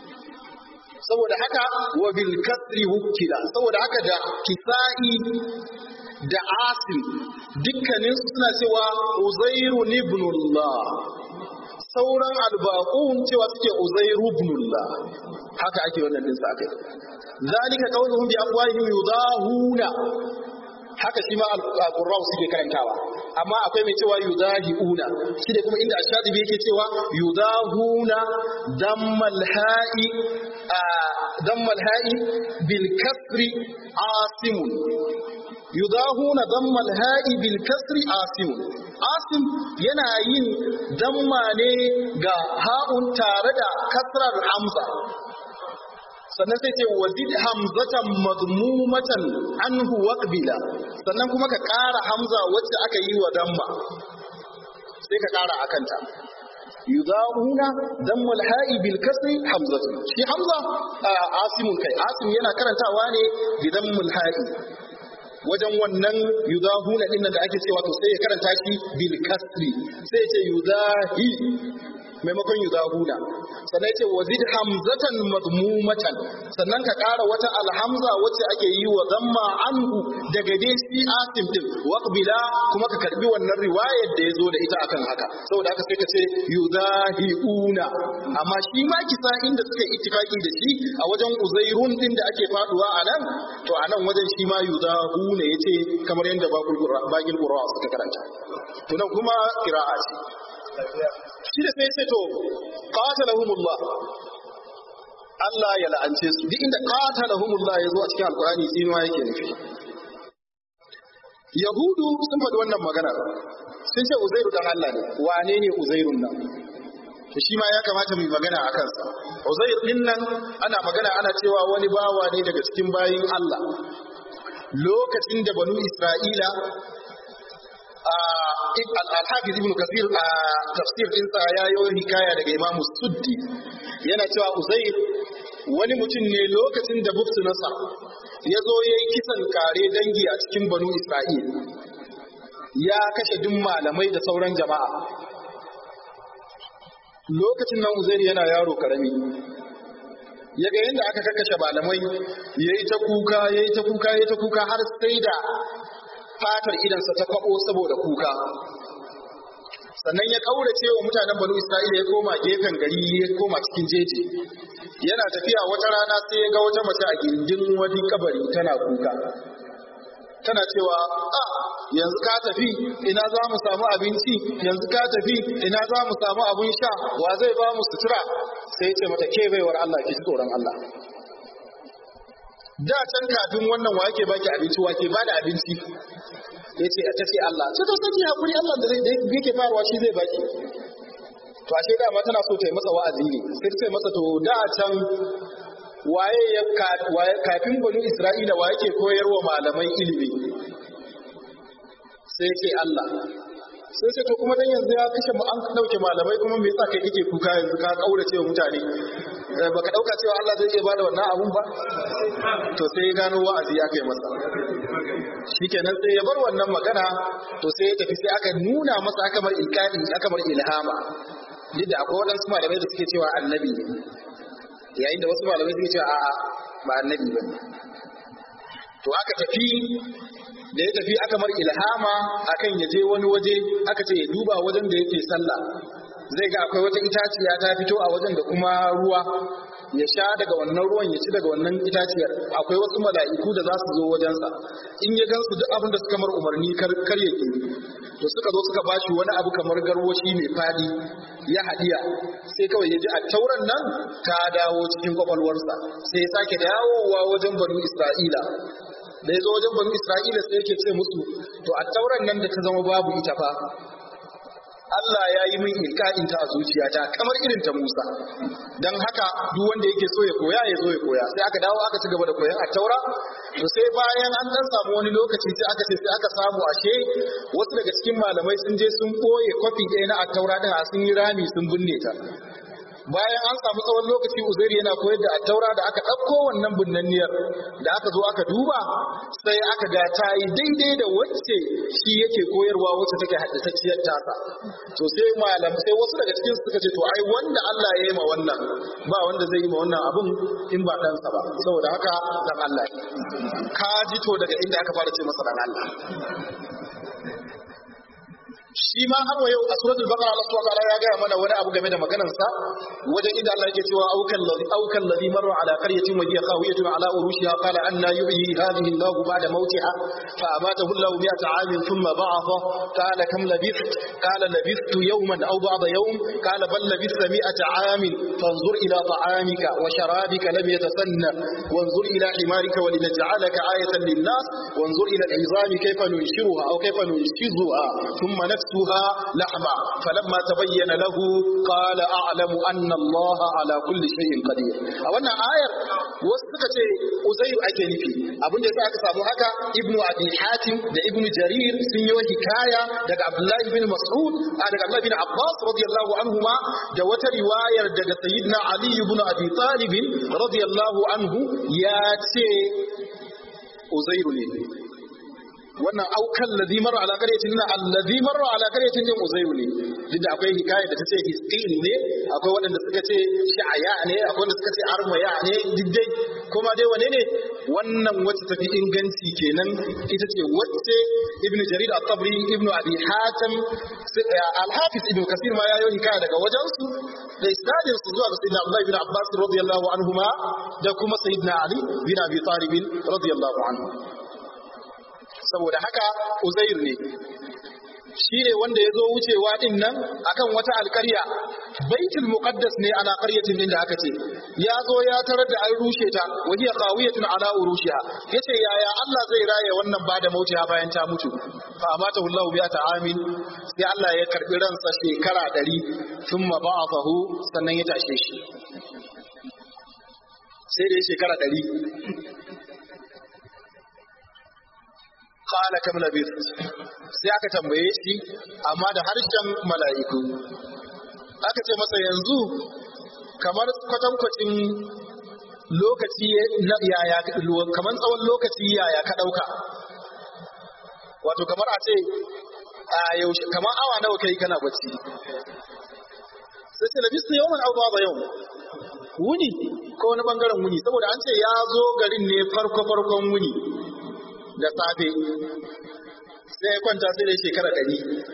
[SPEAKER 2] saboda haka wa bil kasri wukila saboda haka da kisa'i da asim dukkanin suna cewa uzairu ibnullah sauran albaqun cewa suke uzairu ibnullah haka ake wannan din sa kai zalika qawluhum bi afwahihim yudahuna haka shi ma al-qurra'u suke karantawa amma akwai mai cewa yudahiuna shi da kuma inda ashadibi yake cewa yudahuna dammal ha'i dammal ha'i bil kasri asimun yudahuna damma al-ha'i bil kasri asim asim yana yin damma ne ga ha'un tare da kasrar hamza sannan sai ce wazid hamzatan madmumatan anhu waqbila sannan kuma ka ƙara hamza wacce aka yi wa damma sai ka ƙara akanta yudahuna dammul ha'i bil kasri hamzatu shi hamza asimun kai asim yana karantawa ne bi dammul ha'i wajen wannan yudahuna din da ake cewa to sai ya karanta shi bil kasri sai ya ce yudahi maimakon yudahuna sannan yace wazid hamzatan madmumatan sannan ka ƙara wata alhamza wacce ake yi wa zamma anhu daga dai shi asim din waqbila kuma ka karbi wannan riwayar da yazo da ita akan haka saboda haka sai ka ce yudahiuna amma shi ma kisa inda suka ittifaki da shi a wajen uzairun din da ake faduwa a nan to a nan wajen shi ma yudahuna yace kamar yadda bagil qurra suka karanta to nan kuma qira'a ce shi da sai sai to qatalahumullah Allah ya la'ance su duk inda qatalahumullah ya zo a cikin alqur'ani tsinuwa yake nufi yahudu sun faɗi wannan maganar sun ce uzairu dan Allah ne wane ne uzairun nan to shi ma ya kamata mu yi magana a kansa uzair din nan ana magana ana cewa wani bawa ne daga cikin bayin Allah lokacin da banu Isra'ila al-hafiz ibn kasir a tafsir ɗinsa ya yi hikaya daga imam suddi yana cewa uzair wani mutum ne lokacin da buktu nasa ya zo ya yi kisan kare dangi a cikin banu isra'il ya kashe duk malamai da sauran jama'a lokacin nan uzair yana yaro karami ya ga yadda aka kakashe malamai ya yi ta kuka ya yi ta kuka ya yi ta kuka har sai da fatar idansa ta kwabo saboda kuka sannan ya kaurace wa mutanen banu isra'ila ya koma gefen gari ya koma cikin jeji yana tafiya wata rana sai ya ga wata mace a gindin wani kabari tana kuka tana cewa a yanzu ka tafi ina za mu samu abinci yanzu ka tafi ina za mu samu abin sha wa zai ba mu sutura sai ya ce mata ke baiwar Allah ki tsoron Allah da can kafin wannan wa yake baki abinci wa ke ba da abinci ya ce a tafi Allah sai to sai hakuri Allah da zai yake bayarwa shi zai baki to ashe da ma tana so ta yi masa wa'azi ne sai ta masa to da can waye ya kafin banu Isra'ila wa yake koyarwa malaman ilimi sai ce Allah sai ce to kuma dan yanzu ya kashe mu an dauke malamai kuma me yasa kai kake kuka yanzu ka kaurace wa mutane baka dauka cewa Allah zai iya bada wannan abun ba to sai ya gano wa'azi ya kai masa shikenan sai ya bar wannan magana to sai ya tafi sai aka nuna masa aka mar ilkani aka mar ilhama duk da akwai waɗansu malamai da suke cewa annabi ne yayin da wasu malamai suke cewa a'a ba annabi ba ne to aka tafi da ya tafi aka mar ilhama akan ya je wani waje aka ce ya duba wajen da yake sallah zai ga akwai wata itaciya ta fito a wajen da kuma ruwa ya sha daga wannan ruwan ya ci daga wannan itaciyar akwai wasu mala'iku da za su zo wajensa in ya gansu duk abin da suka mar umarni kar ya ke to suka zo suka bashi wani abu kamar garwashi mai fadi ya hadiya sai kawai ya ji a tauran nan ta dawo cikin kwakwalwarsa sai ya sake dawowa wajen banu isra'ila da ya zo wajen banu isra'ila sai yake ce musu to a tauran nan da ta zama babu ita fa Allah ya yi min ilka'in ta a zuciyata kamar irin ta Musa dan haka duk wanda yake so ya koya ya zo ya koya sai aka dawo aka ci gaba da koyan a taura to sai bayan an dan samu wani lokaci sai aka ce sai aka samu ashe wasu daga cikin malamai sun je sun koye kwafi ɗaya na a taura din a sun yi rami sun binne ta bayan an samu tsawon lokaci uzairi yana koyar da attaura da aka ɗauko wannan binnanniyar da aka zo aka duba sai aka ga ta yi daidai da wacce shi yake koyarwa wacce take haddasacciyar tasa to sai malam sai wasu daga cikin suka ce to ai wanda Allah ya yi ma wannan ba wanda zai yi ma wannan abun in ba ɗansa ba saboda haka dan Allah ka ji to daga inda aka fara ce masa dan Allah shi ma har wa yau a suratul baqara Allah subhanahu wa ta'ala ya gaya mana wani abu game da maganar sa wajen inda Allah yake cewa aukan ladhi aukan ladhi marra ala qaryatin wa hiya khawiyatun ala urushiha qala anna yuhyi hadhihi Allah ba'da mawtiha fa amatahu Allah mi'ata 'amin thumma ba'atha qala kam labith qala labithtu yawman aw ba'da yawm qala bal labithta mi'ata 'amin fanzur ila ta'amika wa sharabika lam yatasanna wanzur ila himarika wa linaj'alaka ayatan lin-nas wanzur ila al-'izami kayfa nunshiruha aw kayfa nunshizuha thumma نكسوها لحما فلما تبين له قال أعلم أن الله على كل شيء قدير a wannan ayar wasu suka ce uzairu ake nufi abin da aka samu haka ibnu abi hatim da ibnu jarir sun yi hikaya daga abdullahi bin mas'ud a daga abdullahi bin abbas radiyallahu anhuma da wata riwayar daga sayyidina ali ibn abi talib radiyallahu anhu ya ce uzairu ne wannan aukan ladhi marra ala qaryatin na alladhi marra ala qaryatin din uzairu ne duk da akwai hikaya da tace hisqil ne akwai waɗanda suka ce sha'aya ne akwai wanda suka ce armaya ne duk dai kuma dai wane ne wannan wacce tafi inganci kenan ita ce wacce ibnu jarir at-tabri ibnu abi hatim al-hafiz ibnu kasir ma yayi hikaya daga wajen su da isnadin su zuwa ga sayyidina abdullah ibn abbas radiyallahu anhuma da kuma sayyidina ali bin abi talib radiyallahu anhu saboda haka uzair ne shi ne wanda ya zo wucewa din nan akan wata alkarya baitul muqaddas ne ala qaryatin din da aka ce ya zo ya tarar da an rushe ta wa hiya qawiyatun ala urushiha yace yaya Allah zai raye wannan ba da mautiya bayan ta mutu fa amata Allah bi ta amin sai Allah ya karbi ransa shekara 100 thumma ba'athahu sannan ya tashe shi sai da shekara 100 qala kam labith sai aka tambaye shi amma da harshen mala'iku aka ce masa yanzu kamar kwatankwacin lokaci na yaya kamar tsawon lokaci yaya ka dauka wato kamar a ce a yaushe kamar awa nawa kai kana bacci sai ce labistu yawman aw ba'da yawm wuni ko wani bangaren wuni saboda an ce ya zo garin ne farko farkon wuni da safe sai ya kwanta sai da shekara ɗari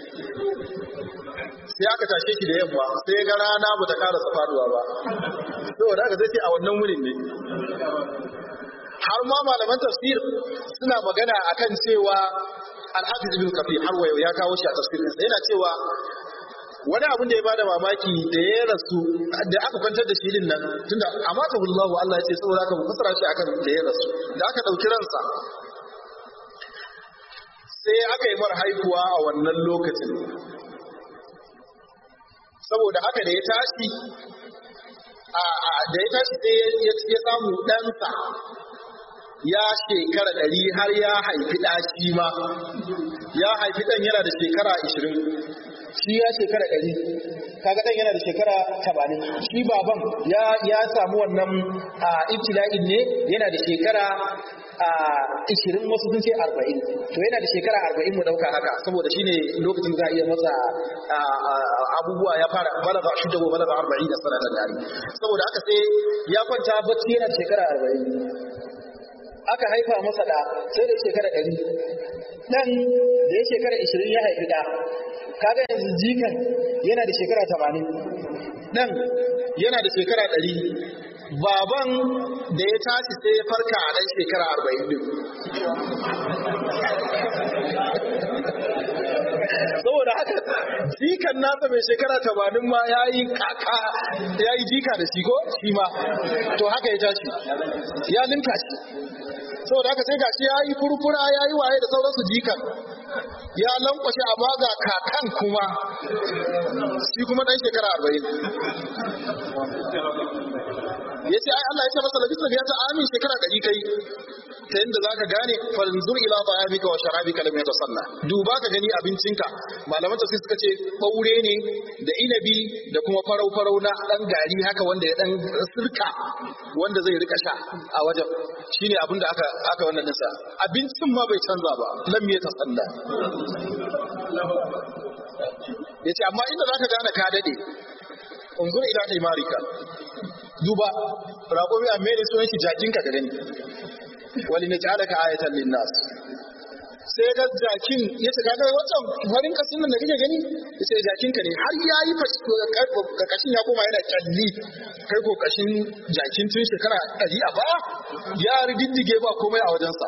[SPEAKER 2] sai aka tashe shi da yamma sai ga rana ba ta ƙara faduwa ba saboda haka zai ce a wannan wurin ne har ma malaman tafsir suna magana akan cewa alhafiz ibn kafir har wayo ya kawo shi a tafsirin sa yana cewa wani abin da ya bada mamaki da ya rasu da aka kwantar da shi din nan tunda amata Allah Allah ya ce saboda haka mu fasara shi akan da ya rasu da aka dauki ransa sai aka yi mara haihuwa a wannan lokacin saboda haka da ya tashi da ya tashi sai ya samu ɗansa ya shekara ɗari har ya haifi ɗashi ma ya haifi ɗan yana da shekara ashirin shi ya shekara ɗari kaga ɗan yana da shekara tamanin shi baban ya samu wannan ibtila'in ne yana da shekara a ishirin wasu sun ce arba'in to yana da shekara arba'in mu ɗauka haka saboda shine lokacin za a iya masa abubuwa ya fara balaga shi da balaga arba'in da sanatan dari saboda haka sai ya kwanta bacci yana da shekara arba'in aka haifa masa da sai da shekara ɗari ɗan da ya shekara ishirin ya haifi ɗa kaga yanzu jikan yana da shekara tamanin ɗan yana da shekara ɗari baban da ya tashi sai ya farka a ɗan shekara arba'in din saboda haka jikan nasa mai shekara tamanin ma ya yi kaka ya yi jika da shi ko shi ma to haka ya tashi ya linka shi saboda haka sai gashi ya yi furfura ya yi waye da sauransu jikan ya lankwashe amma ga kakan kuma shi kuma ɗan shekara arba'in ya ce ai Allah ya ce masa labisa biya ta amin shekara ɗari kai ta yadda za ka gane farinzur ila ta'amika wa sharabika lam yatasanna duba ka gani abincinka malaman tafsir suka ce ɓaure ne da inabi da kuma farau farau na ɗan gari haka wanda ya ɗan sirka wanda zai rika sha a wajen shine abin da aka aka wannan nisa abincin ma bai canza ba lam yatasanna yace amma inda zaka gane ka dade unzur ila imarika duba raƙomi a mere sunan shi jakinka ka gani wali na ja'alaka ayatan linnas sai ga jakin ya ce kaga wancan farin kasin nan da kake gani ya ce jakin ka ne har ya yi kashin ya koma yana kyalli kai ko kashin jakin tun shekara ɗari a baya ya riddige ba komai a wajensa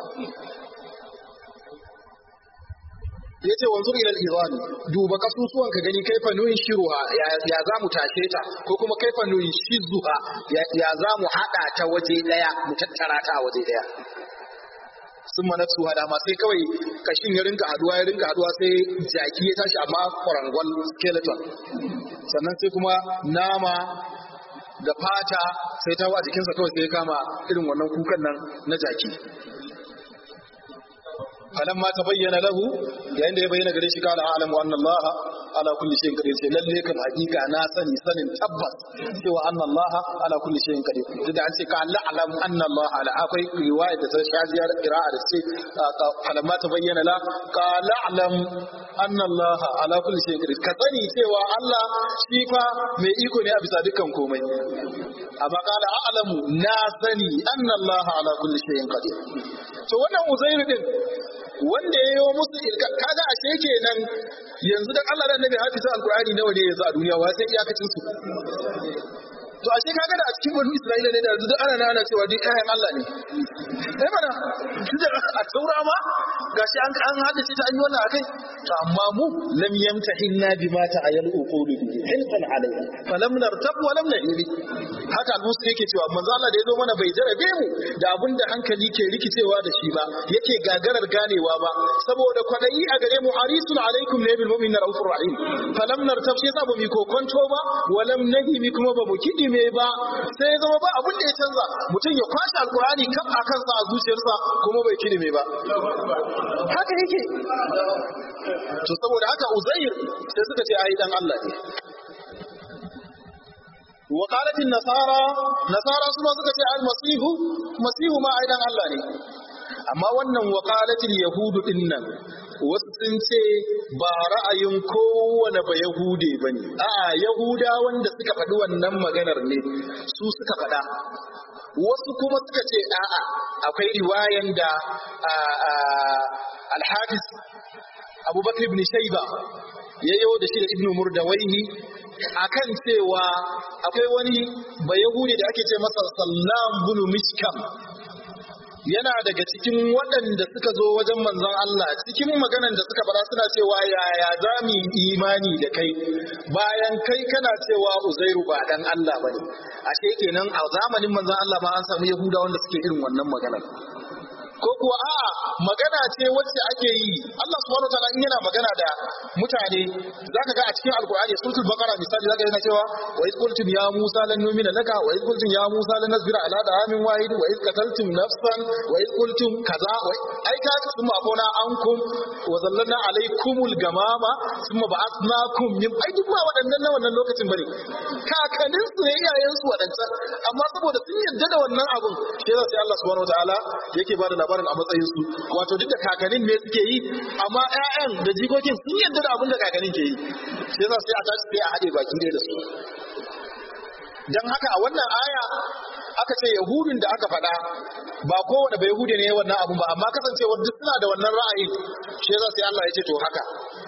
[SPEAKER 2] ya ce wanzu ilal izan duba kasusuwan ka gani kaifa nuyin shiruha ya za mu tashe ta ko kuma kaifa nuyin shizuha ya za mu haɗa ta waje ɗaya mu tattara ta a waje ɗaya sun manafsu hada ma sai kawai kashin ya rinka haduwa ya rinka haduwa sai jaki ya tashi amma kwarangwal skeleton sannan sai kuma nama da fata sai ta wa jikinsa kawai sai ya kama irin wannan kukan nan na jaki falamma tabayyana lahu yayin da ya bayyana gare shi kana a'lamu anna Allah ala kulli shay'in qadir sai lalle kan hakika na sani sanin tabbas cewa anna Allah ala kulli shay'in qadir duk da an ce ka la'lamu anna Allah ala akwai riwaya da ta shajiyar qira'a da ce falamma tabayyana la ka la'lam anna Allah ala kulli shay'in qadir ka sani cewa Allah shi fa mai iko ne a bisa dukkan komai amma kala a'lamu na sani anna Allah ala kulli shay'in qadir to wannan uzairu din wanda ya yi musu ilka kaga ashe kenan yanzu dan Allah da Annabi hafiza alqur'ani nawa ne yanzu a duniya wa sai iyakacin su to ashe kaga da a cikin banu Isra'ila ne da yanzu duk ana ana cewa duk ƴaƴan Allah ne eh mana tunda a taura ma gashi an an haddace ta an yi wannan akai to amma mu lam yamtahinna bima ta'ayyal uqulu bihi hilfan alayna falam nartab wa lam nahili haka al-musu yake cewa manzo Allah da ya zo mana bai jarabe mu da abin da hankali ke rikicewa da shi ba yake gagarar ganewa ba saboda kwadayi a gare mu harisun alaikum ne bil mu'minin raufur rahim falam nartab shi yasa ba mu kokonto ba wa lam nahimi kuma ba mu kidime ba sai ya zama ba abin da ya canza mutum ya kwashe alqur'ani kan akan sa a zuciyarsa kuma bai kidime ba haka yake to saboda haka uzair sai suka ce ai dan Allah ne وقالت النصارى نصارى سما suka ce al-masih masihu ma aidan Allah ne amma wannan waqalatil yahudu dinnan wasu sun ce ba ra'ayin kowane ba yahude bane a'a yahuda wanda suka faɗi wannan maganar ne su suka faɗa wasu kuma suka ce a'a akwai riwayan da al-hafiz abubakar ibn shayba yayyo da shi da ibnu murdawaihi akan cewa akwai wani bayahudi da ake ce masa sallam bin mishkam yana daga cikin waɗanda suka zo wajen manzon Allah cikin maganan da suka fara suna cewa yaya za mu imani da kai bayan kai kana cewa uzairu ba dan Allah bane ashe kenan a zamanin manzon Allah ma an samu yahuda wanda suke irin wannan maganar ko kuwa a'a magana ce wacce ake yi Allah subhanahu wataala in yana magana da mutane zaka ga a cikin alqur'ani suratul baqara misali zaka yana cewa wa iz qultum ya musa lan nu'mina laka wa iz qultum ya musa lan nasbira ala da'amin wahid wa iz qataltum nafsan wa iz qultum kaza wa ai ka kuma afona ankum wa zallalna alaykumul gamama thumma ba'athnakum min ai duk ba waɗannan na wannan lokacin bane kakannin su ne iyayen su waɗancan amma saboda sun yarda da wannan abun shi yasa sai Allah subhanahu wataala yake bada labarin a matsayin su wato duk da kakannin ne suke yi amma ƴaƴan da jikokin sun yarda da abin da kakannin ke yi sai yasa sai a tashi sai a haɗe baki ne da su dan haka a wannan aya aka ce yahudin da aka faɗa ba kowane bai yahudi ne wannan abun ba amma kasancewar duk suna da wannan ra'ayin shi yasa sai Allah ya ce to haka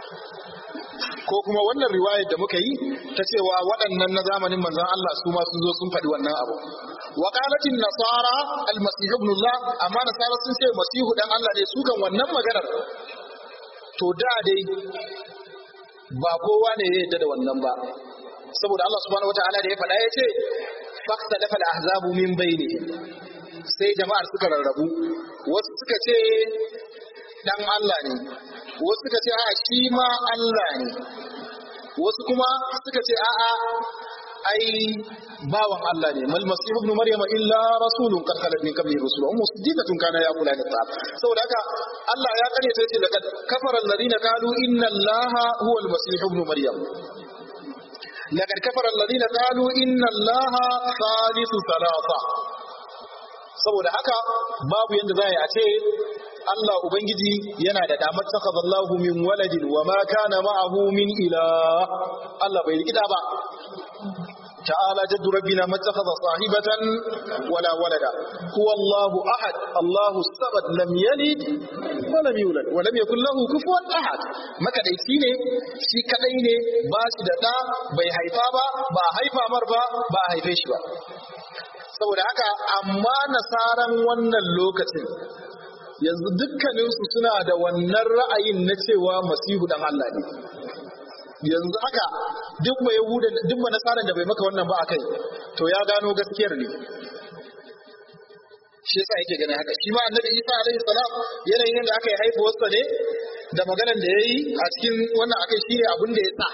[SPEAKER 2] ko kuma wannan riwayar da muka yi ta cewa waɗannan na zamanin manzon Allah su ma sun zo sun faɗi wannan abu wa qalatin nasara al-masih ibn Allah amma nasara sun ce masihu dan Allah ne su kan wannan maganar to da dai ba kowa ne ya yarda da wannan ba saboda Allah subhanahu wataala da ya faɗa ya ce fakta dafa al-ahzabu min bayni sai jama'ar suka rarrabu wasu suka ce dan Allah ne wasu suka ce a'a shi ma Allah ne wasu kuma suka ce a'a ai bawan Allah ne mal masih ibn maryama illa rasulun qad khalat min qablihi rusul ummu siddiqatun kana yaqula li ta'am saboda haka Allah ya kare ta yace laqad kafara alladhina qalu inna allaha huwa al-masih ibn maryam laqad kafara alladhina qalu inna allaha thalithu thalatha saboda haka babu yanda za a ce Allah Ubangiji yana da damar takazallahu min waladin wa ma kana ma'ahu min ilah Allah bai rikida ba تعالى جد ربنا ما اتخذ صاحبة ولا ولدا هو الله أحد الله الصمد لم يلد wa lam yulad wa lam yakul lahu kufuwan ahad makadaici ne shi kadai ne ba shi da da bai haifa ba ba haifa mar ba ba haife shi ba saboda haka amma nasaran wannan lokacin yanzu dukkaninsu suna da wannan ra'ayin na cewa masihu dan Allah ne yanzu haka duk mai yahuda duk mai nasaran da bai maka wannan ba akai to ya gano gaskiyar ne shi yasa yake ganin haka shi ma annabi Isa alaihi salam yanayin yadda aka yi haifuwarsa ne da maganan da yayi a cikin wannan akai shine abin da ya sa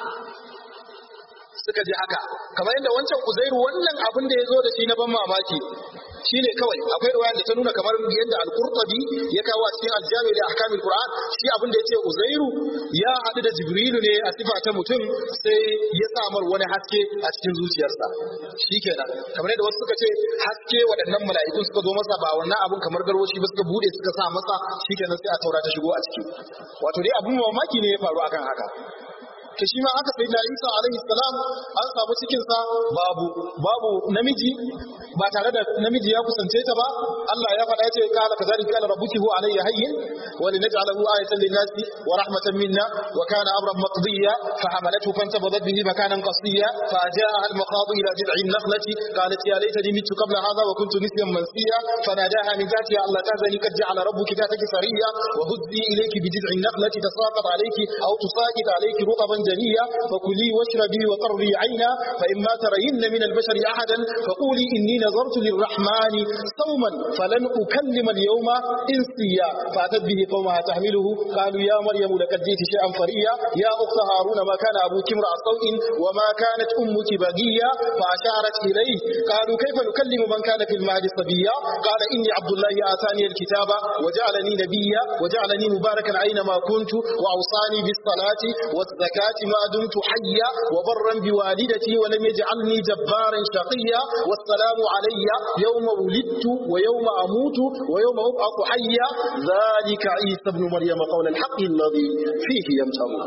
[SPEAKER 2] suka ji haka kamar yadda wancan uzairu wannan abin da ya zo da shi na ban mamaki shine kawai akwai riwaya da ta nuna kamar yadda al-qurtubi ya kawo a cikin al-jami da ahkamul qur'an shi abin da yace uzairu ya haɗu da jibrilu ne a sifa ta mutum sai ya samar wani haske a cikin zuciyarsa shikenan kamar yadda wasu suka ce haske waɗannan mala'ikun suka zo masa ba wannan abin kamar garwashi ba suka bude suka sa masa shikenan sai a taura ta shigo a ciki wato dai abin mamaki ne ya faru akan haka to shi ma aka sai da Isa alaihi salam an samu cikin sa babu babu namiji ba tare da namiji ya kusance ta ba Allah ya faɗa yace qala kadhalika qala rabbuki huwa alayya hayyin wa linaj'alahu ayatan lin-nasi wa rahmatan minna wa kana amran maqdiya fa hamalathu fantabadat bihi makanan qasiya fa jaa'a al-maqadu ila jid'i an-nakhlati qalat ya laytani mittu qabla hadha wa kuntu nisyan mansiya fanadaha min tahtiha alla tahzani qad ja'ala rabbuki tahtaki sariya wa huzzi ilayki bi jid'i an-nakhlati tasaqat alayki aw tusaqit alayki rutban جنيا فكلي واشربي وقري عينا فإما ترين من البشر أحدا فقولي إني نظرت للرحمن صوما فلن أكلم اليوم إنسيا فأتت به قومها تحمله قالوا يا مريم لقد جئت شيئا فريا يا أخت هارون ما كان أبوك امرأ سوء وما كانت أمك بغيا فأشارت إليه قالوا كيف نكلم من كان في المهد صبيا قال إني عبد الله آتاني الكتاب وجعلني نبيا وجعلني مباركا أينما كنت وأوصاني بالصلاة والزكاة ما دمت حيا وبرا بوالدتي ولم يجعلني جبارا شقيا والسلام علي يوم ولدت ويوم أموت ويوم أبعث حيا ذلك عيسى ابن مريم قول الحق الذي فيه يمترون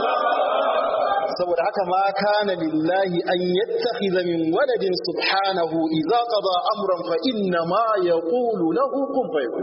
[SPEAKER 2] saboda haka ma kana lillahi an yattakhidha min waladin subhanahu idza qada amran fa inna ma yaqulu lahu kun fayakun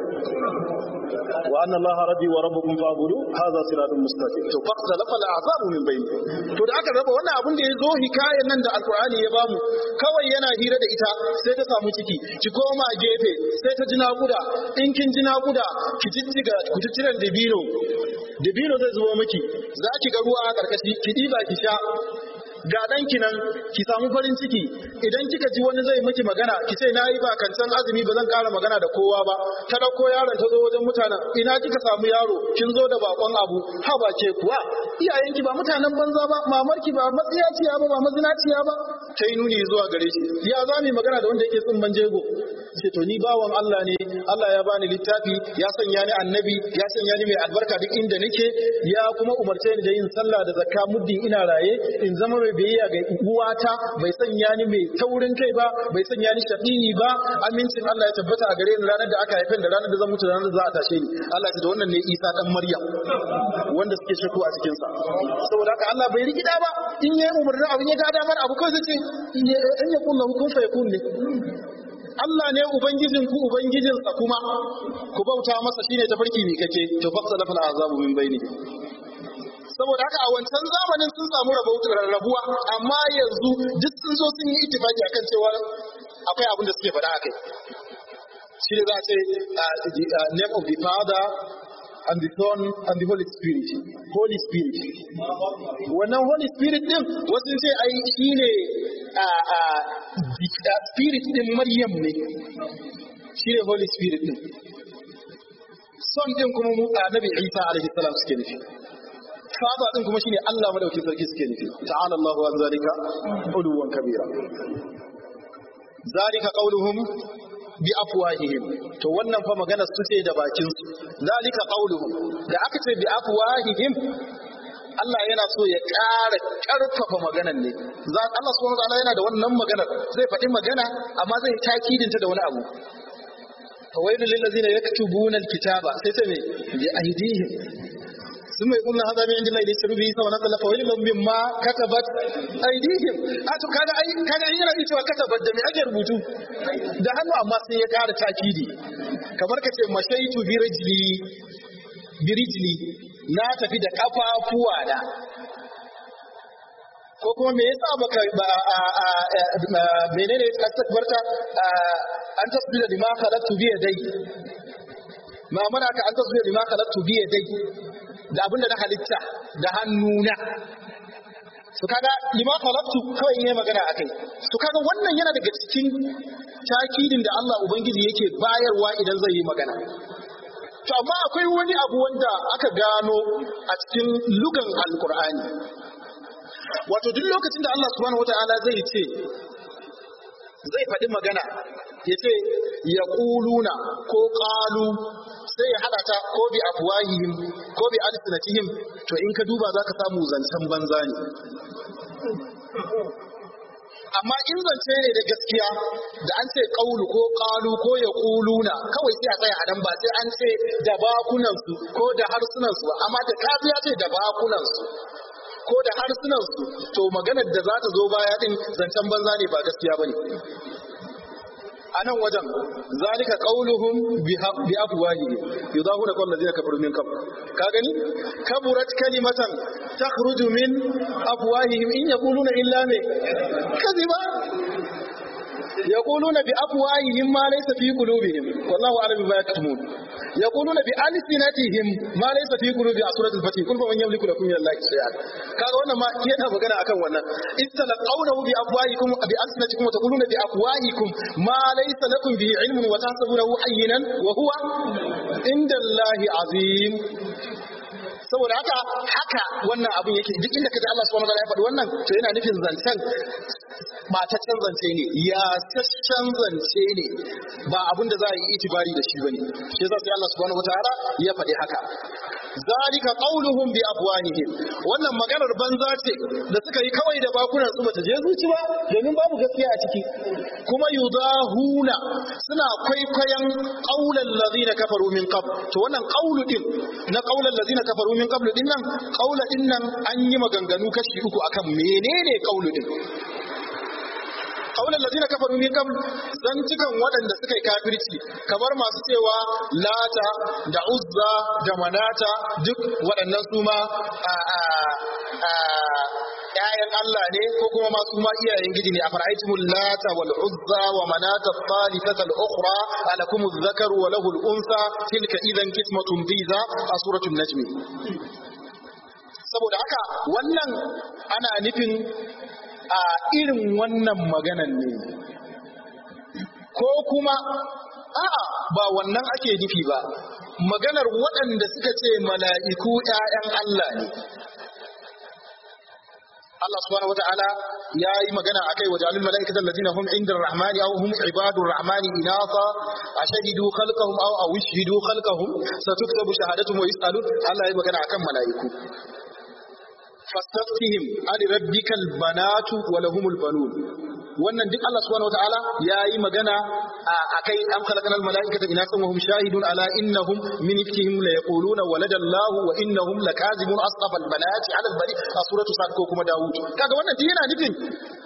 [SPEAKER 2] wa anna allaha rabbi wa rabbukum fa'budu hadha siratun mustaqim to faqtalafa al'azabu min bayni to da aka raba wannan abin da yazo hikayen nan da alqur'ani ya bamu kawai yana hira da ita sai ta samu ciki ki koma gefe sai ta ji naƙuda in kin ji naƙuda ki jijjiga ku jijjiran dabino dabino zai zuwa miki za ki ga ruwa a ƙarƙashi ki ɗiba ki sha ga ɗanki nan ki samu farin ciki idan kika ji wani zai miki magana ki ce na yi ba kancan azumi ba zan ƙara magana da kowa ba ta ɗauko yaron ta zo wajen mutanen ina kika samu yaro kin zo da bakon abu ha ba ke kuwa iyayenki ba mutanen banza ba mamarki ba matsiyaciya ba ba mazinaciya ba ta yi nuni zuwa gare shi ya za mu magana da wanda yake tsimman jego ce to ni bawan Allah ne Allah ya bani littafi ya sanya ni annabi ya sanya ni mai albarka duk inda nake ya kuma umarce ni da yin sallah da zakka muddin ina raye in zama mai biyayya ga uwata bai sanya ni mai taurin kai ba bai sanya ni shaqiyi ba amincin Allah ya tabbata a gare ni ranar da aka haife da ranar da zan mutu da ranar da za a tashe ni Allah ya ce da wannan ne Isa dan Maryam wanda suke shakku a cikin sa saboda haka Allah bai rigida ba in yayi umarnin abin ya ga damar abu kawai zai ce in ya kunna hukun fa yakun ne Allah ne ubangijin ku ubangijin sa kuma ku bauta masa shine tafarki ne kake to faqsa lafal azabu min baini saboda haka a wancan zamanin sun samu rarrabuwa amma yanzu duk sun zo sun yi ittifaki akan cewa akwai abin da suke faɗa akai shi ne za a ce name of the father and the Son and the Holy Spirit. Holy Spirit. Wannan Holy Spirit din wasu ce ai shi ne Spirit din Maryam ne. Shi ne Holy Spirit din. Son din kuma mu Annabi Isa alaihi salam suke nufi. Father din kuma shine Allah madaukakin sarki suke nufi. Ta'ala Allahu an zalika uluwan kabira. Zalika qauluhum bi afwahihim to wannan fa magana su ce da bakin su zalika qauluhum da aka ce bi afwahihim Allah yana so ya ƙara ƙarfafa maganar ne Allah subhanahu wataala yana da wannan maganar zai faɗi magana amma zai takidinta da wani abu fawailul lil ladzina yaktubuna alkitaba sai ta me bi aydihim ثم يقول هذا من عند الله ليشتروا به ثمنا قليلا فويل لهم مما كتبت ايديهم اتو kaga ai kaga in yana cewa katabat da me ake rubutu da hannu amma sai ya kara takidi kamar ka ce mashaitu bi rajli birijli na tafi da kafafuwa da ko kuma me yasa baka ba menene kastakbarta an tasbila lima khalaqtu bi yadai ma mana ka an tasbila lima khalaqtu bi yadai da abinda na halitta da hannuna su kaga lima khalaqtu kawai yayi magana akai su kaga wannan yana daga cikin takidin da Allah ubangiji yake bayarwa idan zai yi magana to amma akwai wani abu wanda aka gano a cikin lugan alqur'ani wato duk lokacin da Allah subhanahu wata'ala zai ce zai faɗi magana ya ce ya ƙuluna ko ƙalu sai ya haɗa ta ko bi afwahihim ko bi alsinatihim to in ka duba za ka samu zancen banza ne amma in zance ne da gaskiya da an ce ƙaulu ko ƙalu ko ya ƙuluna kawai sai a tsaya a nan ba sai an ce da bakunansu ko da harsunansu ba amma da kafiya ce da bakunansu ko da harsunansu to maganar da za ta zo baya din zancen banza ne ba gaskiya bane a nan wajen zalika qauluhum bi afwahihim yudahuna qawl ladina kafaru min qabl ka gani kaburat kalimatan takhruju min afwahihim in yaquluna illa me kadhiba يقولون بأفواههم ما ليس في قلوبهم والله أعلم بما يكتمون يقولون بألسنتهم ما ليس في قلوب سورة الفتح كل فمن يملك لكم من الله شيئا kaga wannan ma yana magana akan wannan istalaqawnahu bi afwahikum bi alsinatikum wa taquluna bi afwahikum ma laysa lakum bihi ilmun wa tahsabunahu hayyinan wa huwa inda Allahi azim saboda haka haka wannan abun yake duk inda kaji Allah subhanahu wa ta'ala ya faɗi wannan to yana nufin zancen mataccen zance ne ya sassan zance ne ba abin da za a yi itibari da shi bane shi yasa sai Allah subhanahu wa ta'ala ya faɗi haka zalika qauluhum bi afwahihim wannan maganar banza ce da suka yi kawai da bakunan su bata je zuci ba domin babu gaskiya a ciki kuma yudahuna suna kwaikwayon qaulal ladina kafaru min qabl to wannan qaulu din na qaulal ladina kafaru min qabl din nan qaula din nan an yi maganganu kashi uku akan menene qaulu din kaunar lazina kafaru min qabl dan cikan waɗanda suka yi kafirci kamar masu cewa lata da uzza da manata duk waɗannan su ma ‘ya'yan Allah ne ko kuma masu ma iyayen gidi ne a fara'aitumul lata wal uzza wa manata thalithata al-ukhra alakum adh-dhakaru wa lahu al-unsa tilka idan qismatun dhiza a suratul najm saboda haka wannan ana nufin a irin wannan maganan ne ko kuma a'a ba wannan ake nufi ba maganar waɗanda suka ce mala'iku ‘ya'yan Allah ne Allah subhanahu wa ta'ala ya yi magana a kai wajen alul mala'ikata lalzina hum inda rahmani au hum ibadun rahmani inasa a shahidu khalqahum au a wishidu khalqahum satuktabu shahadatuhum wa yus'alun Allah ya yi magana akan mala'iku fastaftihim ali rabbikal banatu wa lahumul banun wannan duk Allah subhanahu wataala yayi magana akai am khalaqnal malaikata inasan wa hum shahidun ala innahum min ifkihim la yaquluna walada Allah wa innahum lakazibun asqaf al banati ala al bari a suratu sad ko kuma Dawud kaga wannan duk yana nufin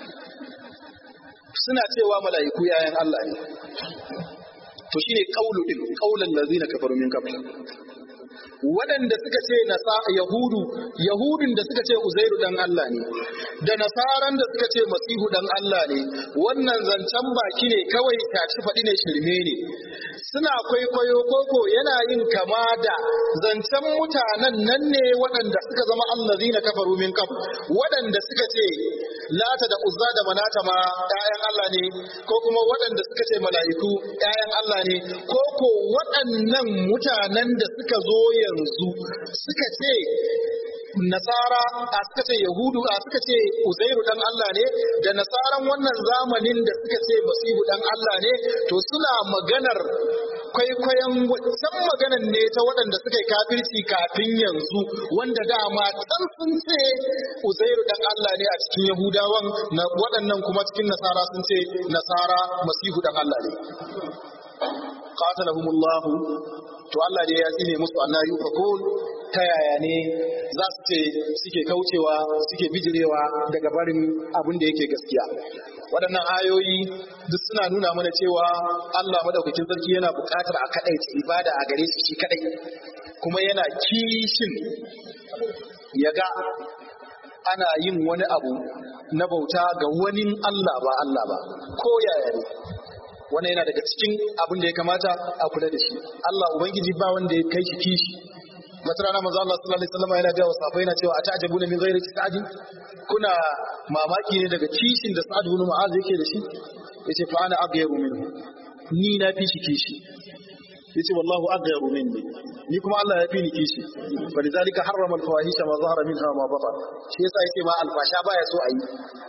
[SPEAKER 2] suna cewa malaiku yayan Allah ne to shine qaulu din qaulal ladzina kafaru min qabl waɗanda suka ce nasa yahudu yahudun da suka ce uzairu dan Allah ne da nasaran da suka ce masihu dan Allah ne wannan zancen baki ne kawai taci faɗi ne shirme ne suna kwaikwayo koko yana yin kama da zancen mutanen nan ne waɗanda suka zama allazina kafaru min qabl waɗanda suka ce lata da uzza da manata ma ƴaƴan Allah ne ko kuma waɗanda suka ce mala'iku ƴaƴan Allah ne ko ko waɗannan mutanen da suka zo yanzu suka ce nasara a suka ce yahudu a suka ce uzairu dan Allah ne da nasaran wannan zamanin da suka ce masihu dan Allah ne to suna maganar kwaikwayon san maganan ne ta waɗanda suka yi kafirci kafin yanzu wanda dama can sun ce uzairu dan Allah ne a cikin yahudawan na waɗannan kuma cikin nasara sun ce nasara masihu dan Allah ne qatalahumullahu to Allah dai ya tsine musu Allah yi fakul ta yaya ne za su ce suke kaucewa suke bijirewa daga barin abin da yake gaskiya waɗannan ayoyi duk suna nuna mana cewa Allah madaukakin sarki yana buƙatar a kaɗai ibada a gare shi shi kaɗai kuma yana kishin ya ga ana yin wani abu na bauta ga wani Allah ba Allah ba ko yaya ne wannan yana daga cikin abin da ya kamata a kula da shi Allah ubangiji ba wanda ya kai shi kishi wata rana manzo Allah sallallahu alaihi wasallam yana ga wasafai yana cewa ata'jabuna min ghairi sa'd kuna mamaki ne daga kishin da Sa'ad ibn Mu'adh yake da shi yace fa ana aghayru minhu ni na fi shi kishi yace wallahu aghayru minni ni kuma Allah ya fi ni kishi fa lidhalika harrama al-fawahisha ma zahara minha ma batan shi yasa yace ma alfasha baya so ayi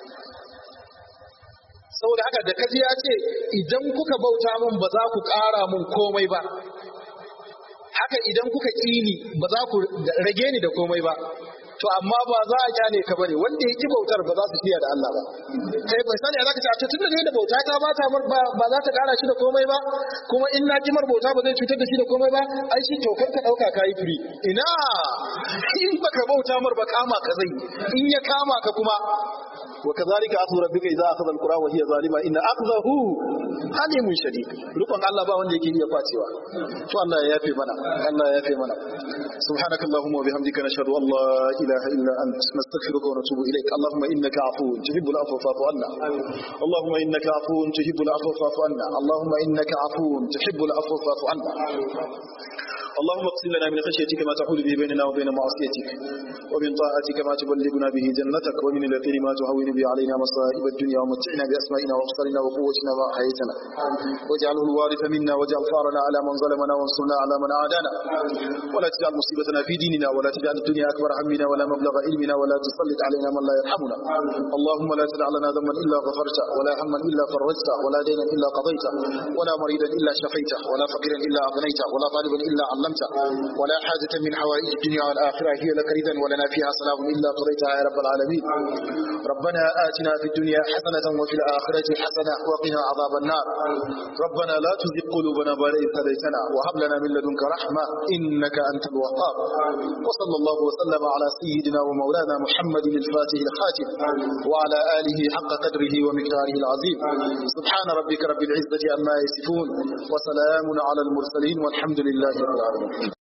[SPEAKER 2] saboda haka da kaji ya ce idan kuka bauta min ba za ku ƙara min komai ba haka idan kuka ƙini ba za ku rage ni da komai ba to amma ba za a kyale ka bane wanda ya ki bautar ba za su fiya da Allah ba kai bai sani za ka ce a tun da da bauta ta ba ta ba za ta kara shi da komai ba kuma in na kimar bauta ba zai cutar da shi da komai ba ai shi to kar ka dauka kai firi ina in baka bauta mar ba kama ka zai in ya kama ka kuma wa kadhalika akhdhu rabbika idza akhadha alqura wa hiya zalima inna akhdahu alimun shadid rukun Allah ba wanda yake iya kwacewa to Allah ya yafe mana Allah ya yafe mana subhanakallahumma wa bihamdika nashhadu an la إله إلا أنت نستغفرك ونتوب إليك اللهم إنك عفو تحب العفو فاعف عنا اللهم إنك عفو تحب العفو فاعف عنا اللهم إنك عفو تحب العفو فاعف عنا اللهم اقسم لنا من خشيتك ما تحول به بيننا وبين معصيتك ومن طاعتك ما تبلغنا به جنتك ومن اليقين ما تهون به علينا مصائب الدنيا ومتعنا بأسمائنا وأبصارنا وقوتنا ما أحييتنا واجعله الوارث منا واجعل ثارنا على من ظلمنا وانصرنا على من عادانا ولا تجعل مصيبتنا في ديننا ولا تجعل الدنيا أكبر همنا ولا مبلغ علمنا ولا تسلط علينا من لا يرحمنا اللهم لا تدع لنا ذنبا إلا غفرته ولا هما إلا فرجته ولا دينا إلا قضيته ولا مريدا إلا شفيته ولا فقيرا إلا أغنيته ولا طالبا إلا علمته ولا حاجة من حوائج الدنيا والآخرة هي لك ردا ولنا فيها سلام إلا قضيتها يا رب العالمين ربنا آتنا في الدنيا حسنة وفي الآخرة حسنة وقنا عذاب النار ربنا لا تزغ قلوبنا بعد إذ هديتنا وهب لنا من لدنك رحمة إنك أنت الوهاب وصلى الله وسلم على سيدنا ومولانا محمد الفاتح الخاتم وعلى آله حق قدره ومقداره العظيم سبحان ربك رب العزة عما يصفون وسلام على المرسلين والحمد لله رب العالمين